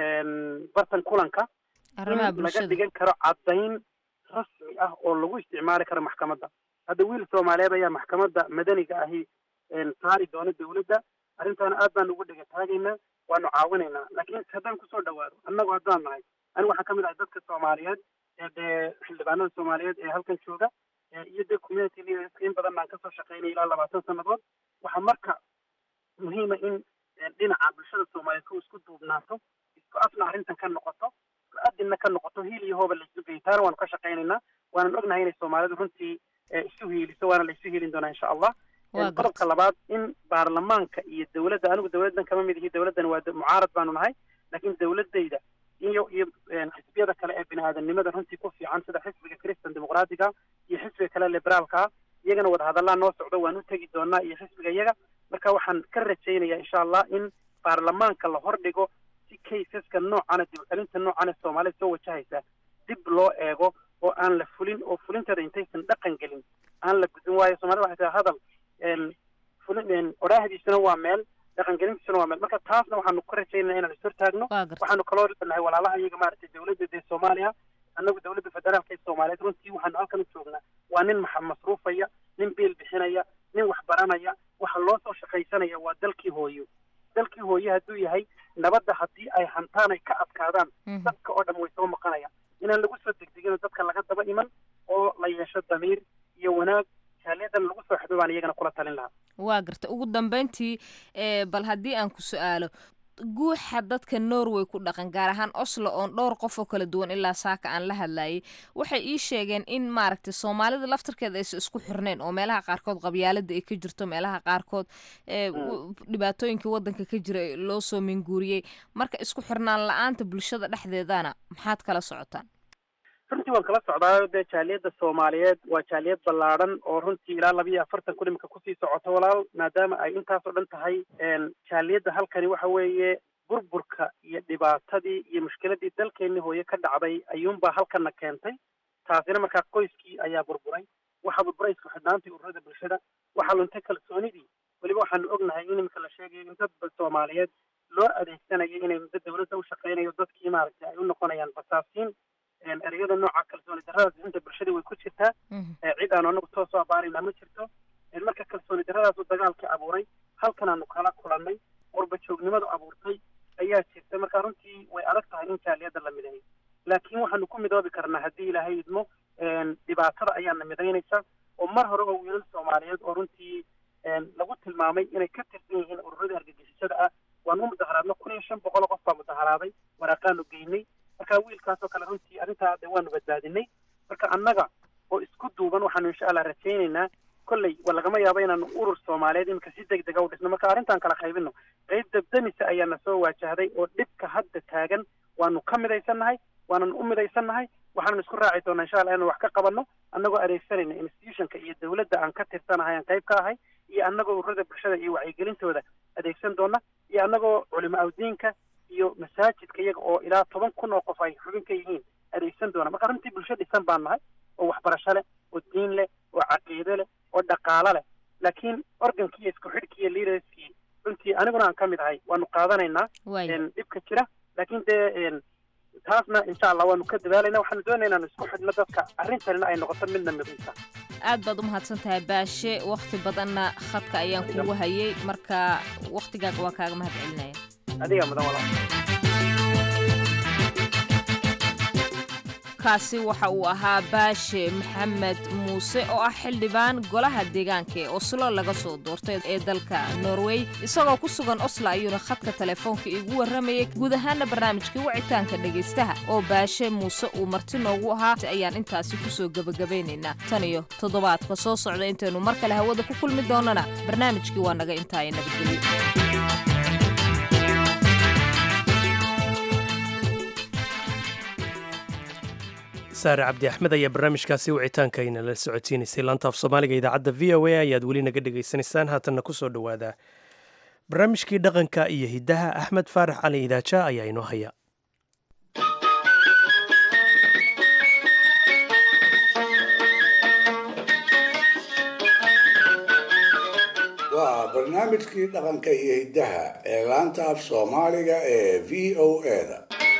bartan kulanka in laga dhigan karo caddayn rasmi ah oo lagu isticmaali karo maxkamadda hadda wiil soomaaliyeed ayaa maxkamadda madaniga ahi saari doona dawladda arrintaana aad baan ugu dhega taagaynaa waanu caawinaynaa laakiin haddaan kusoo dhawaado annagu haddaan nahay anigu waxaan kamid ahay dadka soomaaliyeed ee dee xildhibaanada soomaaliyeed ee halkan jooga iyo dee community leaderska in badan baan kasoo shaqaynay ilaa labaatan sannadood waxaa marka muhiima in dhinaca bulshada soomaaliyeed ku isku duubnaato isku afna arrintan ka noqoto isku adinna ka noqoto hiil iyo hooba laisu geeyo taana waanu ka shaqaynaynaa waanan ognahay inay soomaalidu runtii isu hiiliso waana la isu hiilin doonaa insha allah qodobka labaad in baarlamaanka iyo dawladda anigu dawladdan kama mid ihi dawladdan waa mucaarad baanu nahay laakiin dawladayda iyo iyo xisbiyada kale ee bini aadamnimada runtii ku fiican sida xisbiga christian dimuqraatiga iyo xisbiga kale liberaalka iyagana wadahadallaa noo socdo waan u tegi doonaa iyo xisbiga iyaga marka waxaan ka rajaynayaa insha allah in baarlamaanka la hordhigo si kaysaska noocana dib celinta noocana soomaalida soo wajahaysa dib loo eego oo aan la fulin oo fulinteeda intaysan dhaqan gelin aan la gudin waayo soomaalida waxay tahay hadal fulin odhaahdiisuna waa meel dhaqangelintiisuna waa meel marka taasna waxaanu ka rajaynaa inaan is hortaagno waxaanu kaloo nahay walaalaha iyaga maaragtay dawladda dee soomaaliya annagu dowladda federaalka ee soomaaliyeed runtii waxaanu halkan u joognaa waa nin maxa masruufaya nin biil bixinaya nin wax baranaya waxa loo soo shaqaysanaya waa dalkii hooyo dalkii hooyo hadduu yahay nabadda haddii ay hantaan ay ka adkaadaan dadka oo dhan way soo maqanayaan inaan lagu soo degdegin oo dadka laga daba iman oo la yeesho damiir iyo wanaag jaaliyadan lagu soo xidho baan iyagana kula talin lahaa waa garta ugu dambeyntii bal haddii aan ku su-aalo guuxa dadka norway ku dhaqan gaar ahaan oslo oon dhowr qof oo kala duwan ilaa saaka aan la hadlayay waxay ii sheegeen in maaragtay soomaalida laftarkeeda aysa isku xirnayn oo meelaha qaarkood qabyaalada ay ka jirto meelaha qaarkood dhibaatooyinka wadanka ka jira loo soo minguuriyey marka isku xirnaan la-aanta bulshada dhexdeedana maxaad kala socotaan runtii waan kala socdaayo dee jaaliyadda soomaaliyeed waa jaaliyad ballaadhan oo runtii ilaa laba iyo afartan kun imika kusii socoto walaal maadaama ay intaasoo dhan tahay jaaliyadda halkani waxa weeye burburka iyo dhibaatadii iyo mushkiladii dalkeenni hooye ka dhacday ayuunbaa halkana keentay taasina markaa qoyskii ayaa burburay waxaa burburay isku xidhnaantii ururada bulshada waxaa luntay kalsoonidii weliba waxaanu ognahay in imika la sheegayo in dad soomaaliyeed loo adeegsanayo inay muddo dawladda u shaqeynayo dadkii maaragtay ay u noqonayaan basaasiin ereyada nooca kalsooni darradaas inta bulshada way ku jirtaa cid aanu anagu toos soo abaarayna ma jirto marka kalsooni darradaasu dagaalkii abuuray halkan aanu kala kulannay warba joognimadu abuurtay ayaa jirta marka runtii way adag tahay in jaaliyadda la mideeyo laakiin waxaanu ku midoobi karnaa haddii ilaahay idmo dhibaatada ayaana midaynaysa oo mar hore oo wiilal soomaaliyeed oo runtii lagu tilmaamay inay ka tirsan yihiin ururada argagixisada ah waanu u mudaharaadno kun iyo shan boqol oo qof baa mudaharaaday waraaqaanu geynay marka wiilkaas oo kale runtii arrintaa de waanu badbaadinay marka annaga oo isku duuban waxaanu insha allah rajaynaynaa kolley wa lagama yaabo inaanu urur soomaaliyeed iminka si deg dega u dhisno marka arrintaan kala qaybino qayb dabdamisa ayaana soo waajahday oo dhibka hadda taagan waanu ka midaysannahay waanan u midaysannahay waxaanu isku raaci doonaa insha allah inaan wax ka qabanno annagoo adeegsanayna institutionka iyo dawladda aan ka tirsanahay aan qayb ka ahay iyo annagoo ururada bulshada iyo wacyigelintooda adeegsan doona iyo annagoo culimo awdiinka iyo masaajidka iyaga oo ilaa toban kun oo qof ay xubin ka yihiin adeegsan doona marka runtii bulsho dhisan baan nahay oo waxbarasho leh oo diin leh oo caqiide leh oo dhaqaalo leh laakiin organkii iyo isku xidhkii iyo leaderskii runtii aniguna aan ka mid ahay waanu qaadanaynaa dhibka jira laakiin dee taasna insha allah waanu ka dadaalayna waxaanu doonaya inaanu isku xidhno dadka arrintanina ay noqoto midna midaysa aad baad u mahadsan tahay baashe wakhti badanna khadka ayaan kugu hayay marka wakhtigaaga waa kaaga mahad celinaya adiga mudan walaal kaasi waxa uu ahaa baashe maxamed muuse oo ah xildhibaan golaha deegaanka ee oslo laga soo doortay ee dalka norway isagoo ku sugan oslo ayuuna khadka telefoonka iigu warramayay guud ahaana barnaamijkii wicitaanka dhegaystaha oo baashe muuse uu marti noogu ahaa ayaan intaasi kusoo gebagabaynaynaa tan iyo toddobaadka soo socda intaynu mar kale hawada ku kulmi doonana barnaamijkii waa naga intaaya nabadgelyo saare cabdi axmed ayaa barnaamijkaasi wicitaanka inala socodsiinaysay laanta af soomaaliga idaacadda v o a ayaad weli naga dhegaysanaysaan haatanna ku soo dhowaada barnaamijkii dhaqanka iyo hiddaha axmed faarax cali idaaja ayaa inoo haya waa barnaamijkii dhaqanka iyo hiddaha ee laanta af soomaaliga ee v o eda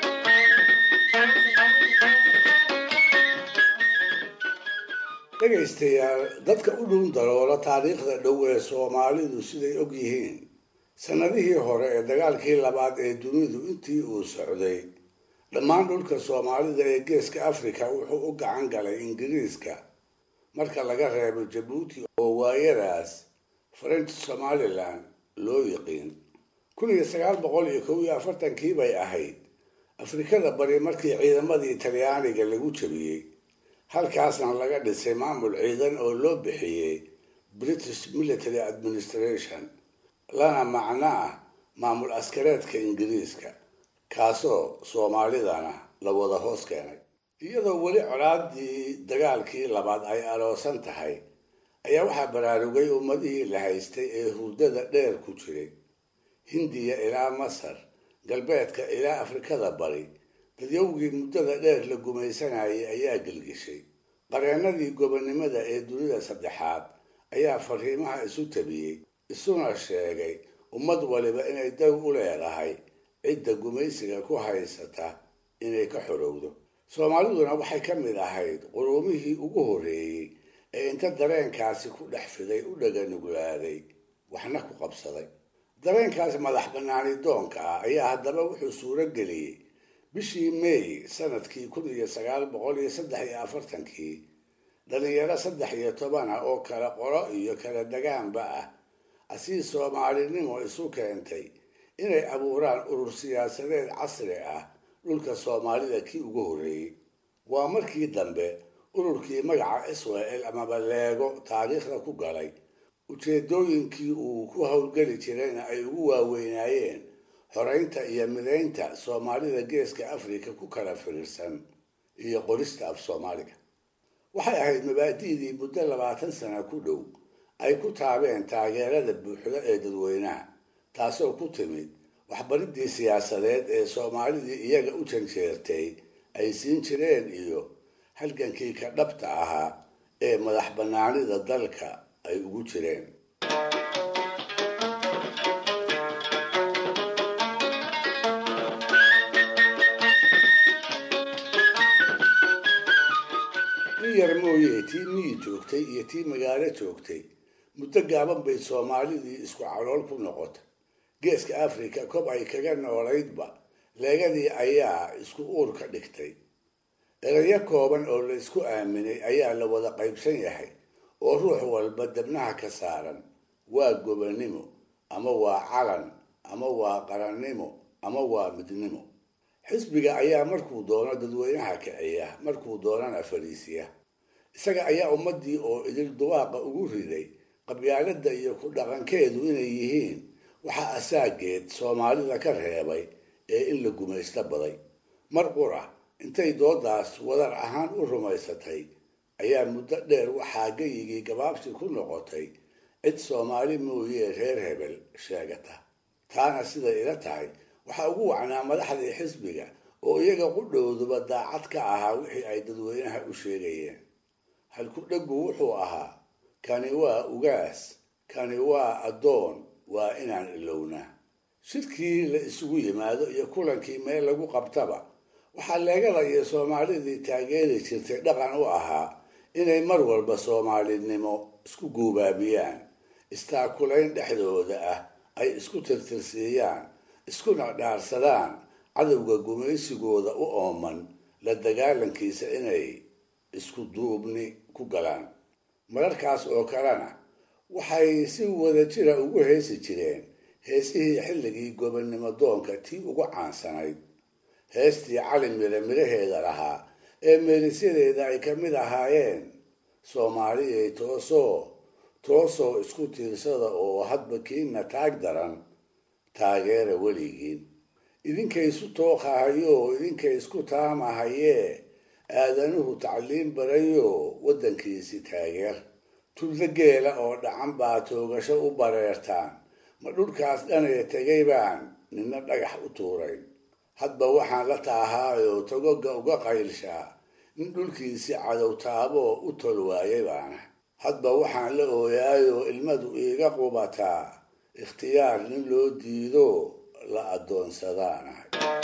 dhegaystayaal dadka u dhuun daloola taariikhda dhow ee soomaalidu siday og yihiin sannadihii hore ee dagaalkii labaad ee dunidu intii uu socday dhammaan dhulka soomaalida ee geeska afrika wuxuu u gacan galay ingiriiska marka laga reebo jabuuti oo waayadaas french somalilan loo yiqiin kun iyo sagaal boqol iyo kow iyo afartankii bay ahayd afrikada bari markii ciidamadii talyaaniga lagu jabiyey halkaasna laga dhisay maamul ciidan oo loo bixiyey british military administration lana macno ah maamul askareedka ingiriiska kaasoo soomaalidana la wada hoos keenay iyadoo weli colaadii dagaalkii labaad ay aroosan tahay ayaa waxaa baraarugay ummadihii la haystay ee hurdada dheer ku jiray hindiya ilaa masar galbeedka ilaa afrikada bari dadyowgii muddada dheer la gumaysanayay ayaa gelgishay qareennadii gobonnimada ee dunida saddexaad ayaa fariimaha isu tabiyey isuna sheegay ummad waliba inay daw u leedahay cidda gumaysiga ku haysata inay ka xorowdo soomaaliduna waxay ka mid ahayd qurumihii ugu horreeyey ee inta dareenkaasi ku dhex fiday u dhaganuglaaday waxna ku qabsaday dareenkaas madax bannaani doonka ah ayaa haddaba wuxuu suuro geliyey bishii meey sanadkii kun iyo sagaal boqol iyo saddex iyo afartankii dhalinyaro saddex iyo toban ah oo kala qoro iyo kala dagaanba ah asii soomaalinimo isu keentay inay abuuraan urur siyaasadeed casri ah dhulka soomaalida kii ugu horreeyey waa markii dambe ururkii magaca israel amaba leego taariikhda ku galay ujeedooyinkii uu ku howlgeli jirayna ay ugu waaweynaayeen xoreynta iyo midaynta soomaalida geeska afrika ku kala firiirsan iyo qorista af soomaaliga waxay ahayd mabaadi'dii muddo labaatan sana ku dhow ay ku taabeen taageerada buuxda ee dadweynaha taasoo ku timid waxbaridii siyaasadeed ee soomaalidii iyaga u janjeertay ay siin jireen iyo halgankii ka dhabta ahaa ee madax bannaanida dalka ay ugu jireen in yar mooye tii miyi joogtay iyo tii magaalo joogtay muddo gaaban bay soomaalidii isku calool ku noqotay geeska afrika kob ay kaga noolaydba leegadii ayaa isku uur ka dhigtay erayo kooban oo la isku aaminay ayaa la wada qaybsan yahay oo ruux walba dabnaha ka saaran waa gobonnimo ama waa calan ama waa qarannimo ama waa midnimo xisbiga ayaa markuu doono dadweynaha kiciya markuu doonana fariisiya isaga ayaa ummaddii oo idil duwaaqa ugu riday qabyaaladda iyo ku dhaqankeedu inay yihiin waxaa asaageed soomaalida ka reebay ee in la gumaysto baday mar qura intay doodaas wadar ahaan u rumaysatay ayaa muddo dheer waxaa geyigii gabaabsi ku noqotay cid soomaali mooyee reer hebel sheegata taana siday ila tahay waxaa ugu wacnaa madaxdii xisbiga oo iyaga qudhowduba daacad ka ahaa wixii ay dadweynaha u sheegayeen halku dheggu wuxuu ahaa kani waa ugaas kani waa addoon waa inaan ilownaa shirkii la isugu yimaado iyo kulankii meel lagu qabtaba waxaa leegada iyo soomaalidii taageeri jirtay dhaqan u ahaa inay mar walba soomaalinimo isku guubaabiyaan istaakulayn dhexdooda ah ay isku tirtirsiiyaan iskuna dhaarsadaan cadowga gumaysigooda u ooman la dagaalankiisa inay isku duubni ku galaan mararkaas oo kalena waxay si wada jira ugu heesi jireen heesihii xilligii gobonnimo doonka tii ugu caansanayd heestii cali mire miraheeda lahaa ee meelisyadeeda ay ka mid ahaayeen soomaaliyay toosoo toosoo isku tiirsada oo hadba kiina taag daran taageera weligiin idinkay isu tooqahayoo idinkay isku taamahayee aadanuhu tacliin barayo waddankiisi taageer tulda geela oo dhacan baa toogasho u bareertaan ma dhulkaas dhanee tegay baan nina dhagax u tuurayn hadba waxaan la taahaayoo togoga uga qaylshaa nin dhulkiisi cadow taaboo u tol waayay baana hadba waxaan la ooyaayoo ilmadu iiga qubataa ikhtiyaar nin loo diido la addoonsadaanahay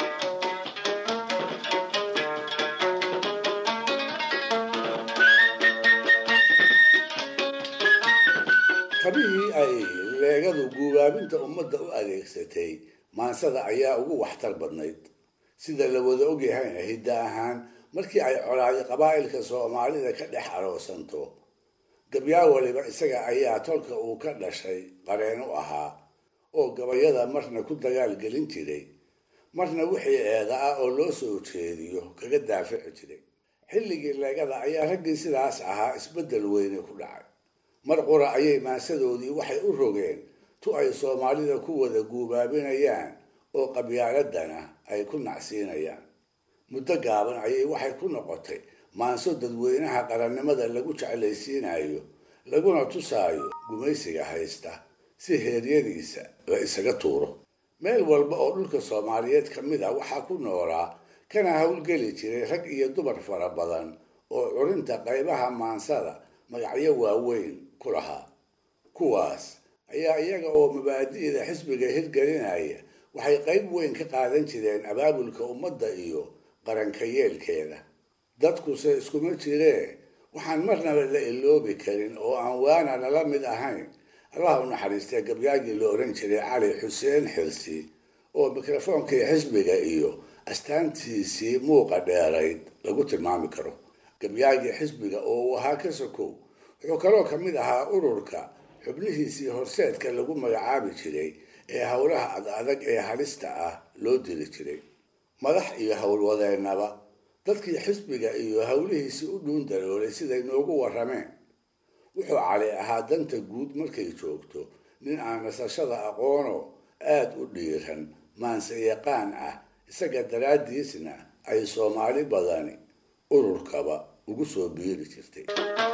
tabihii ay leegadu guubaabinta ummadda u adeegsatay maansada ayaa ugu waxtar badnayd sida la wada ogyahayna hidda ahaan markii ay colaadi qabaa'ilka soomaalida ka dhex aroosanto gabyaa waliba isaga ayaa tolka uu ka dhashay qareen u ahaa oo gabayada marna ku dagaalgelin jiray marna wixii eeda ah oo loo soo jeediyo kaga daafici jiray xilligii leegada ayaa raggii sidaas ahaa isbeddel weyne ku dhacay mar qura ayay maansadoodii waxay u rogeen tu ay soomaalida ku wada guubaabinayaan oo qabyaaladana ay ku nacsiinayaan muddo gaaban ayay waxay ku noqotay maanso dadweynaha qarannimada lagu jeclaysiinayo laguna tusaayo gumaysiga haysta si heeryadiisa la isaga tuuro meel walba oo dhulka soomaaliyeed ka mid ah waxaa ku noolaa kana howlgeli jiray rag iyo dumar fara badan oo curinta qaybaha maansada magacyo waaweyn ku lahaa kuwaas ayaa iyaga oo mabaadi'da xisbiga hirgelinaya waxay qayb weyn ka qaadan jireen abaabulka ummadda iyo qaranka yeelkeeda dadkuse iskuma jiree waxaan marnaba la iloobi karin oo aan waana nala mid ahayn allah u naxariistay gabyaagii la oran jiray cali xuseen xirsi oo mikrofoonkii xisbiga iyo astaantiisii muuqa dheerayd lagu tilmaami karo gabyaagii xisbiga oo uu ahaa ka sokow wuxuu kaloo ka mid ahaa ururka xubnihiisii horseedka lagu magacaabi jiray ee howlaha ad adag ee halista ah loo diri jiray madax iyo howlwadeennaba dadkii xisbiga iyo howlihiisii u dhuun daloolay siday noogu warrameen wuxuu cali ahaa danta guud markay joogto nin aan nasashada aqoono aada u dhiiran maanse yaqaan ah isaga daraaddiisna ay soomaali badani ururkaba ugu soo biiri jirtay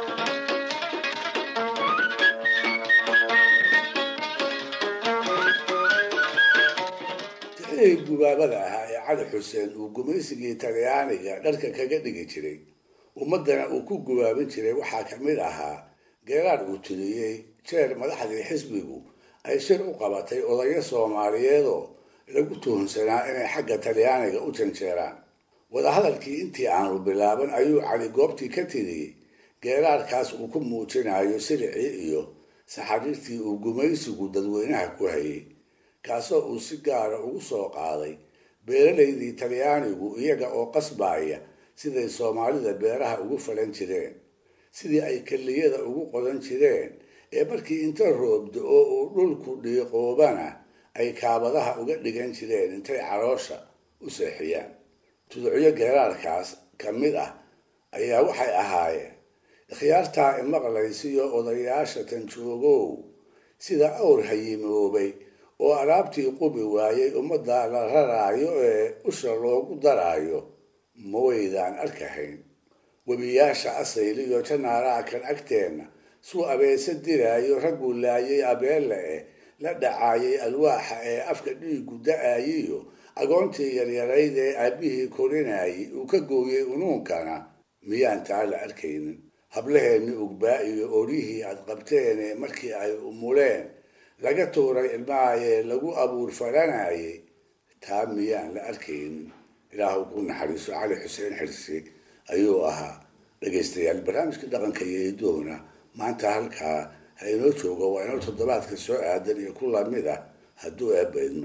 tixihii gubaabada ahaa ee cali xuseen uu gumaysigii talyaaniga dharka kaga dhigi jiray ummaddana uu ku gubaabin jiray waxaa ka mid ahaa geeraar uu tiriyey jeer madaxdii xisbigu ay shir u qabatay odayo soomaaliyeedoo lagu tuhunsanaa inay xagga talyaaniga u janjeeraan wadahadalkii intii aanu bilaaban ayuu cali goobtii ka tiriyey geeraarkaas uu ku muujinayo silicii iyo saxariirtii uu gumaysigu dadweynaha ku hayay kaasoo uu si gaara ugu soo qaaday beeralaydii talyaanigu iyaga oo qasbaaya siday soomaalida beeraha ugu falan jireen sidii ay keliyada ugu qodan jireen ee markii inta roobdo oo uu dhulku dhiiqoobana ay kaabadaha uga dhigan jireen intay caloosha u seexiyaan tuducyo geeraarkaas ka mid ah ayaa waxay ahaayeen ikhyaartaa imaqlaysiyo odayaasha tanjoogow sida awr hayimoobay oo alaabtii qubi waayey ummadda la raraayo ee usha loogu daraayo ma waydaan arkahayn webiyaasha asayliyo janaaraha kan agteenna suu abeese diraayo ragguu laayay abeelle eh la dhacaayay alwaaxa ee afka dhiigu da-ayiyo agoontii yaryarayd ee aabbihii korinayay uu ka gooyey unuunkana miyaan taa la arkaynin hablaheenni ugbaa iyo oryihii aad qabteene markii ay umuleen laga tuuray ilmahayee lagu abuur falanayay taa miyaan la arkaynin ilaahu ku naxariiso cali xuseen xirsi ayuu ahaa dhegaystayaal barnaamijka dhaqanka iyo idoona maanta halkaa ha inoo joogo waa inoo toddobaadka soo aadan iyo ku lamid ah hadduu eebba idmo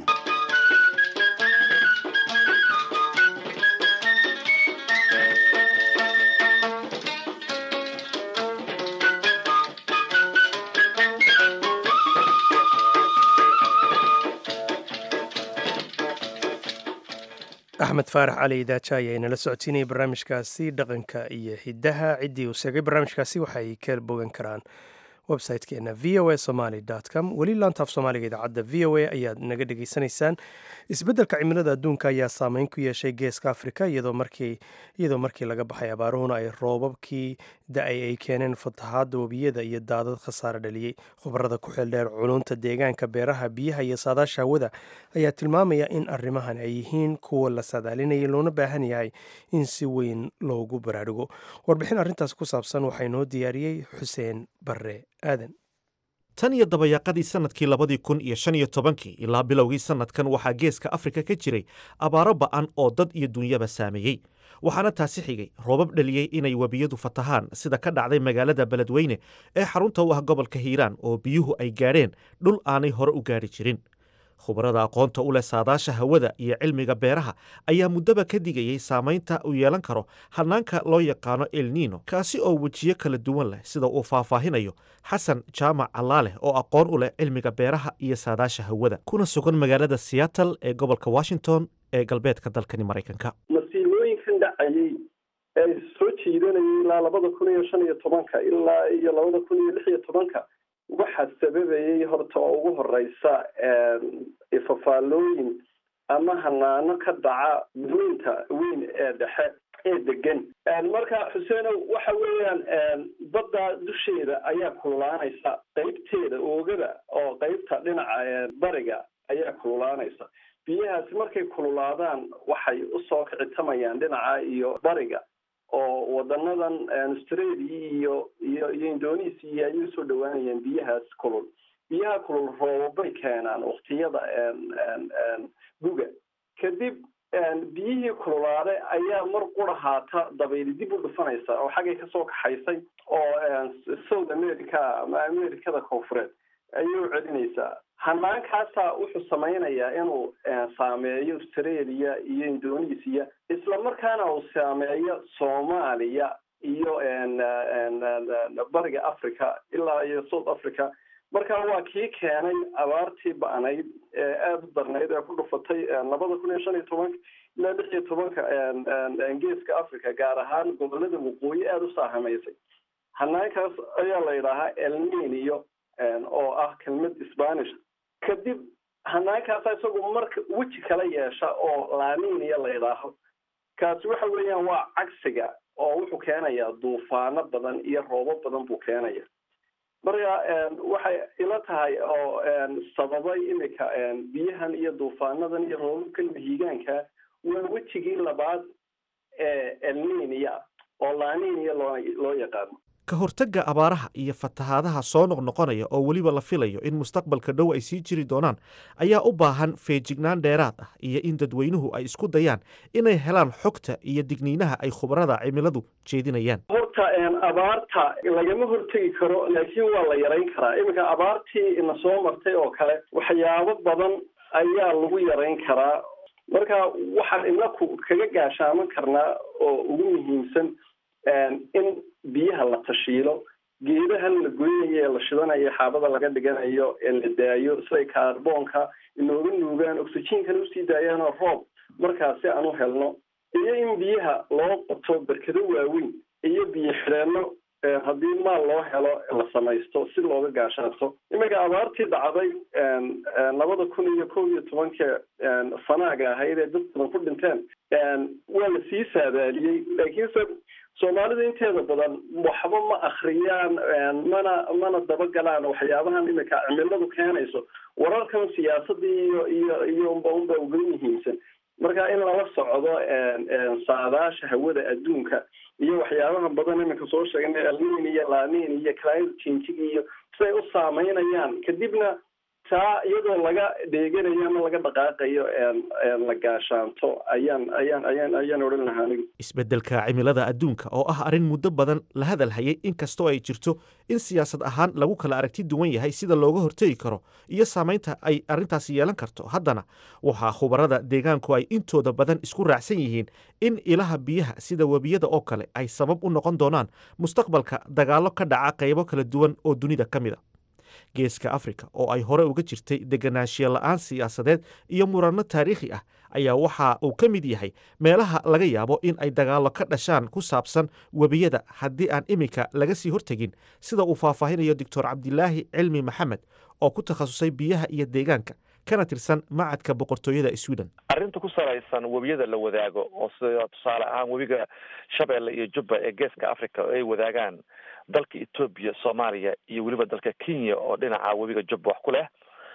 axmed faarax cali idaaja ayaa inala socotiinayay barnaamijkaasi dhaqanka iyo hidaha ciddii uu sheegay barnaamijkaasi waxay ka bogan karaan websitekeena v o a somaly com weli laantaaf soomaaliga idaacadda v o a ayaad naga dhegaysanaysaan isbeddelka cimilada adduunka ayaa saameyn ku yeeshay geeska afrika iyadoo markii iyadoo markii laga baxay abaaruhuna ay roobabkii da-ay ay keeneen fatahaadda webiyada iyo daadad khasaare dhaliyey khubarada ku xeeldheer culunta deegaanka beeraha biyaha iyo saadaasha hawada ayaa tilmaamaya in arrimahan ay yihiin kuwa la saadaalinayay loona baahan yahay in si weyn loogu baraarugo warbixin arrintaas ku saabsan waxaa inoo diyaariyey xuseen barre aadan tan iyo dabayaaqadii sannadkii labadii kun iyo shan iyo tobankii ilaa bilowgii sannadkan waxaa geeska afrika ka jiray abaaro ba'an oo dad iyo dunyaba saameeyey waxaana taasi xigay roobab dhaliyey inay webiyadu fatahaan sida ka dhacday magaalada beledweyne ee xarunta u ah gobolka hiiraan oo biyuhu ay gaadheen dhul aanay hore u gaadhi jirin khubarada aqoonta u leh saadaasha hawada iyo cilmiga beeraha ayaa muddaba ka digayey saamaynta uu yeelan karo hanaanka loo yaqaano elniino kaasi oo wejiyo kala duwan leh sida uu faahfaahinayo xasan jaamac callaaleh oo aqoon u leh cilmiga beeraha iyo saadaasha hawada kuna sugan magaalada seattle ee gobolka washington ee galbeedka dalkani maraykanka masiibooyinkan dhacayey ee soo jiidanayay ilaa labada kun iyo shan iyo tobanka ilaa iyo labada kun iyo lix iyo tobanka waxaa sababayay horta oo ugu horeysa ifafaalooyin ama hanaano ka dhaca weynta weyn ee dhexe ee degan marka xuseenow waxa weeyaan badda dusheeda ayaa kululaanaysa qeybteeda oogada oo qeybta dhinaca bariga ayaa kululaanaysa biyahaasi markay kululaadaan waxay usoo kicitamayaan dhinaca iyo bariga oo wadanadan australia iyo iyo iyo indonesia ayay usoo dhawaanayaan biyahaas kulul biyaha kulul roobabay keenaan waktiyada guga kadib biyihii kululaaday ayaa mar qura haata dabayli dib u dhufanaysa oo xaggay kasoo kaxaysay oo south america ama americada koonfureed ayay u celinaysaa hanaankaasaa wuxuu samaynayaa inuu saameeyo australia iyo indonesia isla markaana uu saameeyo soomaaliya iyo bariga africa ilaa iyo south africa marka waa kii keenay abaartii ba'nayd ee aada u darnayd ee ku dhufatay labada kun iyo shan iyo tobanka ilaa lix iyo tobanka geeska africa gaar ahaan gobolada waqooyi aada u saahamaysay hanaankaas ayaa la yidhaahaa elninio oo ah kelmad spanish kadib hanaankaasa isagu marka weji kala yeesha oo laninia la yidhaaho kaasi waxa weeyaan waa cagsiga oo wuxuu keenayaa duufaano badan iyo roobo badan buu keenaya marka waxay ila tahay oo sababay imika biyahan iyo duufaanadan iyo roobabkan mahiigaanka waa wejigii labaad ee elninia oo laninia loo loo yaqaano ka hortagga abaaraha iyo fatahaadaha soo noqnoqonaya oo weliba la filayo in mustaqbalka dhow ay sii jiri doonaan ayaa u baahan feejignaan dheeraad ah iyo in dadweynuhu ay isku dayaan inay helaan xogta iyo digniinaha ay khubarada cimiladu jeedinayaan horta abaarta lagama hortegi karo laakiin waa la yarayn karaa iminka abaartii ina soo martay oo kale waxyaabo badan ayaa lagu yarayn karaa marka waxaan inaku kaga gaashaaman karnaa oo ugu muhiimsan in biyaha la tashiilo geedahan la goynayo ee la shidanayo xaabada laga dhiganayo ee la daayo siday kaarboonka inooga nuugaan oxygenkana usii daayaanoo roob markaasi aan u helno iyo in biyaha loo qoto berkado waaweyn iyo biyo xidheenno haddii maal loo helo la samaysto si looga gaashaato iminka abaartii dhacday labada kun iyo kow iyo tobanka sanaaga ahayd ee dad badan ku dhinteen waa la sii saadaaliyey laakiinse soomaalida inteeda badan waxba ma akriyaan mana mana dabagalaan waxyaabahan imika cimiladu keenayso wararkan siyaasadii iyo iyo iyo unba unba uga muhiimsan marka in lala socdo saadaasha hawada adduunka iyo waxyaabaha badan iminka soo sheegnay alnin iyo lanin iyo climate changing iyo siday u saameynayaan kadibna taa iyadoo laga dheeganayo ama laga dhaqaaqayo la gaashaanto ayaan ayaan ayaan ayaan odhan lahaa anigu isbeddelka cimilada adduunka oo ah arrin muddo badan la hadal hayay inkastoo ay jirto in siyaasad ahaan lagu kala aragti duwan yahay sida looga hortegi karo iyo saamaynta ay arrintaasi yeelan karto haddana waxaa khubarada deegaanku ay intooda badan isku raacsan yihiin in ilaha biyaha sida webiyada oo kale ay sabab u noqon doonaan mustaqbalka dagaallo ka dhaca qaybo kala duwan oo dunida ka mid a geeska afrika oo ay hore uga jirtay deganaanshiya la-aan siyaasadeed iyo muranno taariikhi ah ayaa waxa uu ka mid yahay meelaha laga yaabo in ay dagaallo ka dhashaan ku saabsan webiyada haddii aan iminka laga sii hortegin sida uu faahfaahinayo doctor cabdilaahi cilmi maxamed oo ku takhasusay biyaha iyo deegaanka kana tirsan macadka boqortooyada sweden arrinta ku salaysan webiyada la wadaago oo sida tusaale ahaan webiga shabeelle iyo jubba ee geeska africa oo ay wadaagaan dalka etoobiya soomaaliya iyo weliba dalka kenya oo dhinaca webiga jubba wax ku leh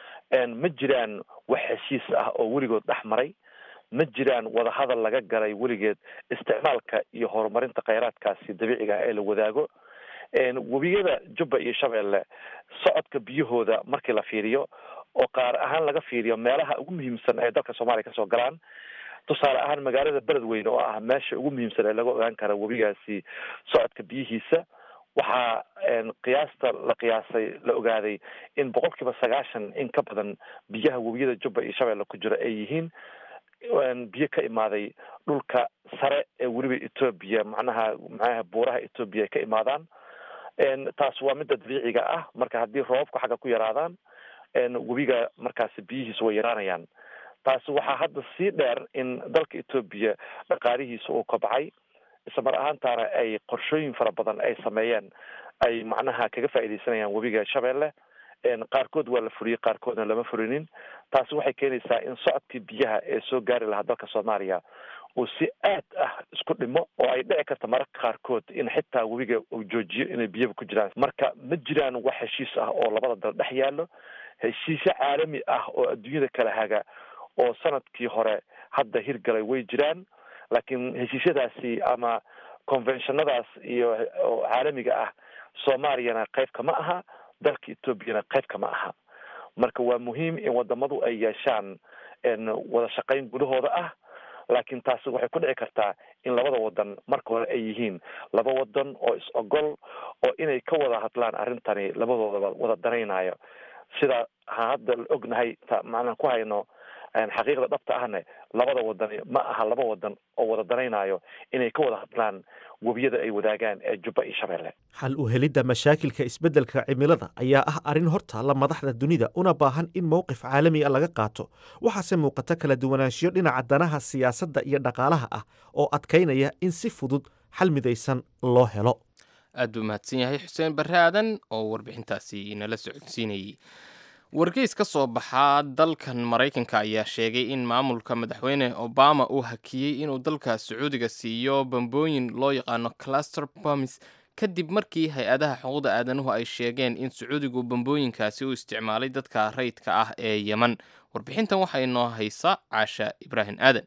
ma jiraan wax heshiis ah oo weligood dhex maray ma jiraan wadahadal laga galay weligeed isticmaalka iyo horumarinta kheyraadkaasi dabiiciga ah ee la wadaago webiyada jubba iyo shabeelle socodka biyahooda markii la fiiriyo oo qaar ahaan laga fiiriyo meelaha ugu muhiimsan ee dalka soomaaliya kasoo galaan tusaale ahaan magaalada beledweyne oo ah meesha ugu muhiimsan ee laga ogaan kara webigaasi socodka biyihiisa waxaa qiyaasta la qiyaasay la ogaaday in boqol kiiba sagaashan in ka badan biyaha webiyada jubba iyo shabeelle ku jira ay yihiin biyo ka imaaday dhulka sare ee weliba etoobiya macnaha macnaha buuraha etoobiya ay ka imaadaan taas waa midda dabiiciga ah marka haddii roobabku xagga ku yaraadaan webiga markaasi biyihiisa way yaraanayaan taasi waxaa hadda sii dheer in dalka etoobiya dhaqaalihiisa uu kobcay isla mar ahaantaana ay qorshooyin fara badan ay sameeyeen ay macnaha kaga faaidaysanayaan webiga shabeelle qaarkood waa la furiyey qaarkoodna lama furinin taasi waxay keenaysaa in socodkii biyaha ee soo gaari lahaa dalka soomaaliya uu si aad ah isku dhimo oo ay dhici karta mararka qaarkood in xitaa webiga uu joojiyo inay biyaba ku jiraan marka ma jiraan wax heshiis ah oo labada dal dhex yaallo heshiisyo caalami ah oo adduunyada kala haga oo sanadkii hore hadda hirgalay way jiraan laakiin heshiisyadaasi ama conventionadaas iyo caalamiga ah soomaaliyana qayb kama aha dalka etoobiyana qayb kama aha marka waa muhiim in wadamadu ay yeeshaan wada shaqayn gudahooda ah laakiin taasi waxay ku dhici kartaa in labada wadan marka hore ay yihiin laba wadan oo is ogol oo inay ka wada hadlaan arrintani labadoodaba wada danaynayo sida ha hadda ognahay macnaan ku hayno xaqiiqda dhabta ahne labada wadani ma aha laba wadan oo wada danaynayo inay ka wada hadlaan webiyada ay wadaagaan ee jubba iyo shabeelle xal u helidda mashaakilka isbeddelka cimilada ayaa ah arrin hortaalla madaxda dunida una baahan in mowqif caalami a laga qaato waxaase muuqata kala duwanaanshiyo dhinaca danaha siyaasadda iyo dhaqaalaha ah oo adkaynaya in si fudud xal midaysan loo helo aad buu mahadsan yahay xuseen barre aadan oo warbixintaasi inala socodsiinayey wargeys ka soo baxaa dalkan maraykanka ayaa sheegay in maamulka madaxweyne obama uu hakiyey inuu dalka sacuudiga siiyo bambooyin loo yaqaano cluster bomis kadib markii hay-adaha xuquuqda aadanuhu ay sheegeen in sacuudigu bambooyinkaasi u isticmaalay dadka rayidka ah ee yeman warbixintan waxaa inoo haysa caasha ibraahim aadan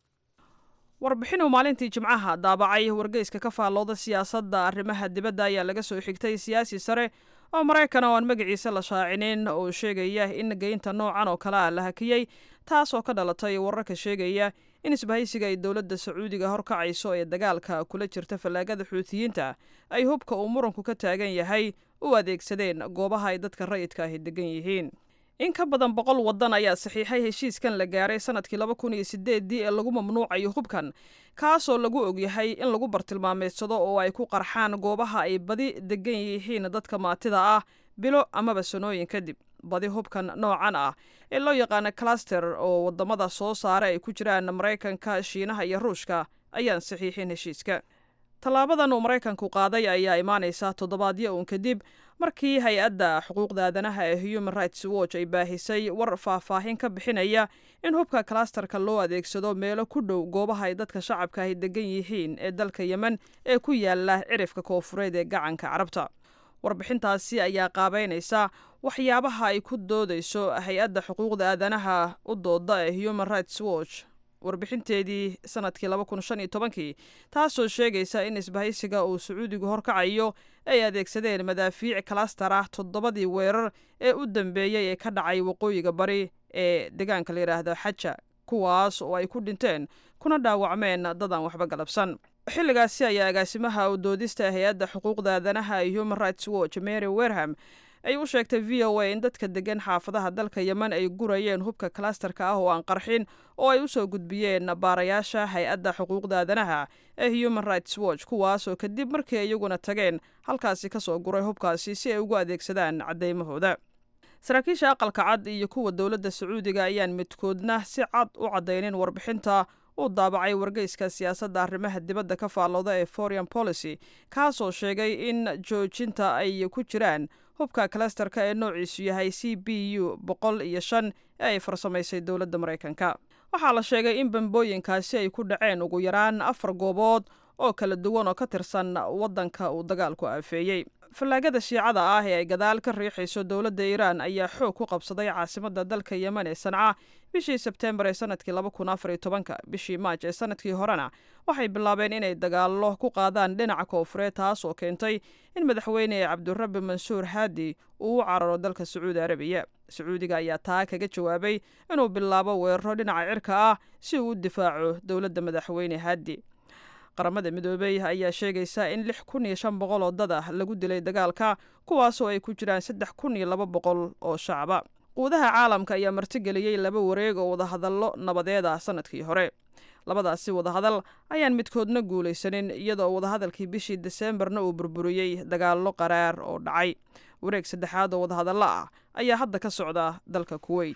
warbixinuu maalintii jimcaha daabacay wargeyska ka faallooda siyaasadda arrimaha dibadda ayaa laga soo xigtay siyaasi sare oo maraykan oo aan magaciisa la shaacinin oo sheegaya in geynta noocan oo kale ah la hakiyey taas oo ka dhalatay wararka sheegaya in isbahaysiga ay dowladda sacuudiga horkacayso ee dagaalka kula jirta fallaagada xuutiyiinta ay hubka uu muranku ka taagan yahay u adeegsadeen goobaha ay dadka rayidka ahi degan yihiin in ka badan boqol waddan ayaa saxiixay heshiiskan la gaaray sanadkii laba kun iyo sideeddii ee lagu mamnuucayo hubkan kaasoo lagu ogyahay in lagu bartilmaameedsado oo ay ku qarxaan goobaha ay badi degan yihiin dadka maatida ah bilo amaba sanooyin kadib badi hubkan noocan ah ee loo yaqaano cluster oo wadamada soo saara ay ku jiraan maraykanka shiinaha iyo ruushka ayaan saxiixin heshiiska tallaabadan uu maraykanku qaaday ayaa imaanaysa toddobaadyo uun kadib markii hay-adda xuquuqda aadanaha ee human rights watch ay baahisay war faahfaahin ka bixinaya in hubka klasterka loo adeegsado meelo ku dhow goobaha ay dadka shacabka ahi degan yihiin ee dalka yemen ee ku yaala cirifka koofureed ee gacanka carabta warbixintaasi ayaa qaabeynaysa waxyaabaha ay ku doodayso hay-adda xuquuqda aadanaha u dooda ee human rights watch warbixinteedii sanadkii laba kun shan iyo tobankii taasoo sheegaysa in isbahaysiga uu sacuudigu horkacayo ay adeegsadeen madaafiic kalastar ah toddobadii weerar ee u dambeeyey ee ka dhacay waqooyiga bari ee deegaanka la yidhaahdo xaja kuwaas oo ay ku dhinteen kuna dhaawacmeen dadaan waxba galabsan xilligaasi ayaa agaasimaha u doodista hay-adda xuquuqda aadanaha ee human rights watch mary werham ay u sheegtay v o a in dadka degan xaafadaha dalka yemen ay gurayeen hubka klasterka ah oo aan qarxin oo ay usoo gudbiyeen baarayaasha hay-adda xuquuqda aadanaha ee human rights watch kuwaasoo kadib markii iyaguna tageen halkaasi kasoo guray hubkaasi si ay ugu adeegsadaan cadeymahooda saraakiisha aqalka cad iyo kuwa dowladda sacuudiga ayaan midkoodna si cad u caddaynin warbixinta uu daabacay wargeyska siyaasadda arrimaha dibadda ka faallooda ee foreign policy kaasoo sheegay in joojinta ay ku jiraan hubka klasterka ee noociisu yahay c b u boqol iyo shan ee ay farsamaysay dowladda maraykanka waxaa la sheegay in bambooyinkaasi ay ku dhaceen ugu yaraan afar goobood oo kala duwan oo ka tirsan waddanka uu dagaalku aafeeyey fallaagada shiicada ah ee ay gadaal ka riixayso dowladda iiraan ayaa xoog ku qabsaday caasimadda dalka yemen ee sanca bishii sebteembar ee sanadkii laba kun afar iyo tobanka bishii maaj ee sanadkii horena waxay bilaabeen inay dagaallo ku qaadaan dhinaca koofureed taas oo keentay in madaxweyne cabdirabi mansuur haadi uu u cararo dalka sacuudi arabiya sacuudiga ayaa taa kaga jawaabay inuu bilaabo weeraro dhinaca cirka ah si uu u difaaco dowladda madaxweyne haadi qaramada midoobey ayaa sheegaysa in lix kun iyo shan boqol oo dad ah lagu dilay dagaalka kuwaasoo ay ku jiraan saddex kun iyo laba boqol oo shacaba quudaha caalamka ayaa martigeliyey laba wareeg oo wadahadallo nabadeed ah sanadkii hore labadaasi wadahadal ayaan midkoodna guulaysanin iyadoo wadahadalkii bishii deseembarna uu burburiyey dagaallo qaraar oo dhacay wareeg saddexaad oo wadahadallo ah ayaa hadda ka socda dalka kuweyt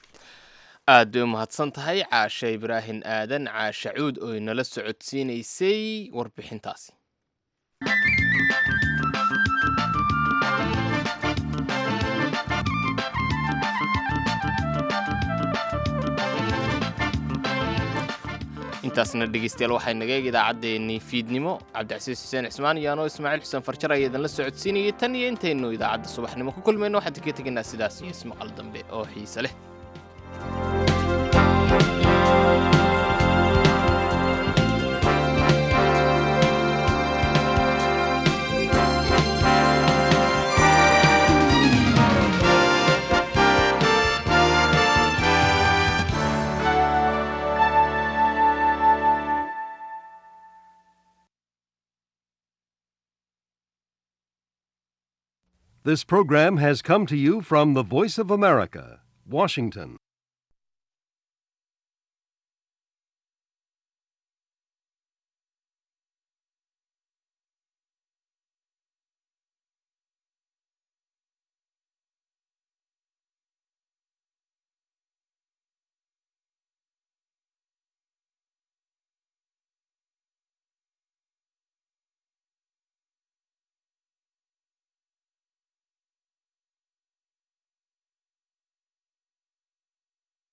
aad bay u mahadsan tahay caashe ibraahim aadan caashe cuud oo inala socodsiinaysay warbixintaasi intaasna dhegeystayaal waxay naga eeg idaacaddeenii fiidnimo cabdicasiis xuseen cismaan iyo anoo ismaaciil xuseen farjar ayaa idinla socodsiinayay tan iyo intaynu idaacadda subaxnimo ku kulmayno waxaan idinka tegaynaa sidaas iyo ismaqal dambe oo xiise leh This program has come to you from the Voice of America, Washington.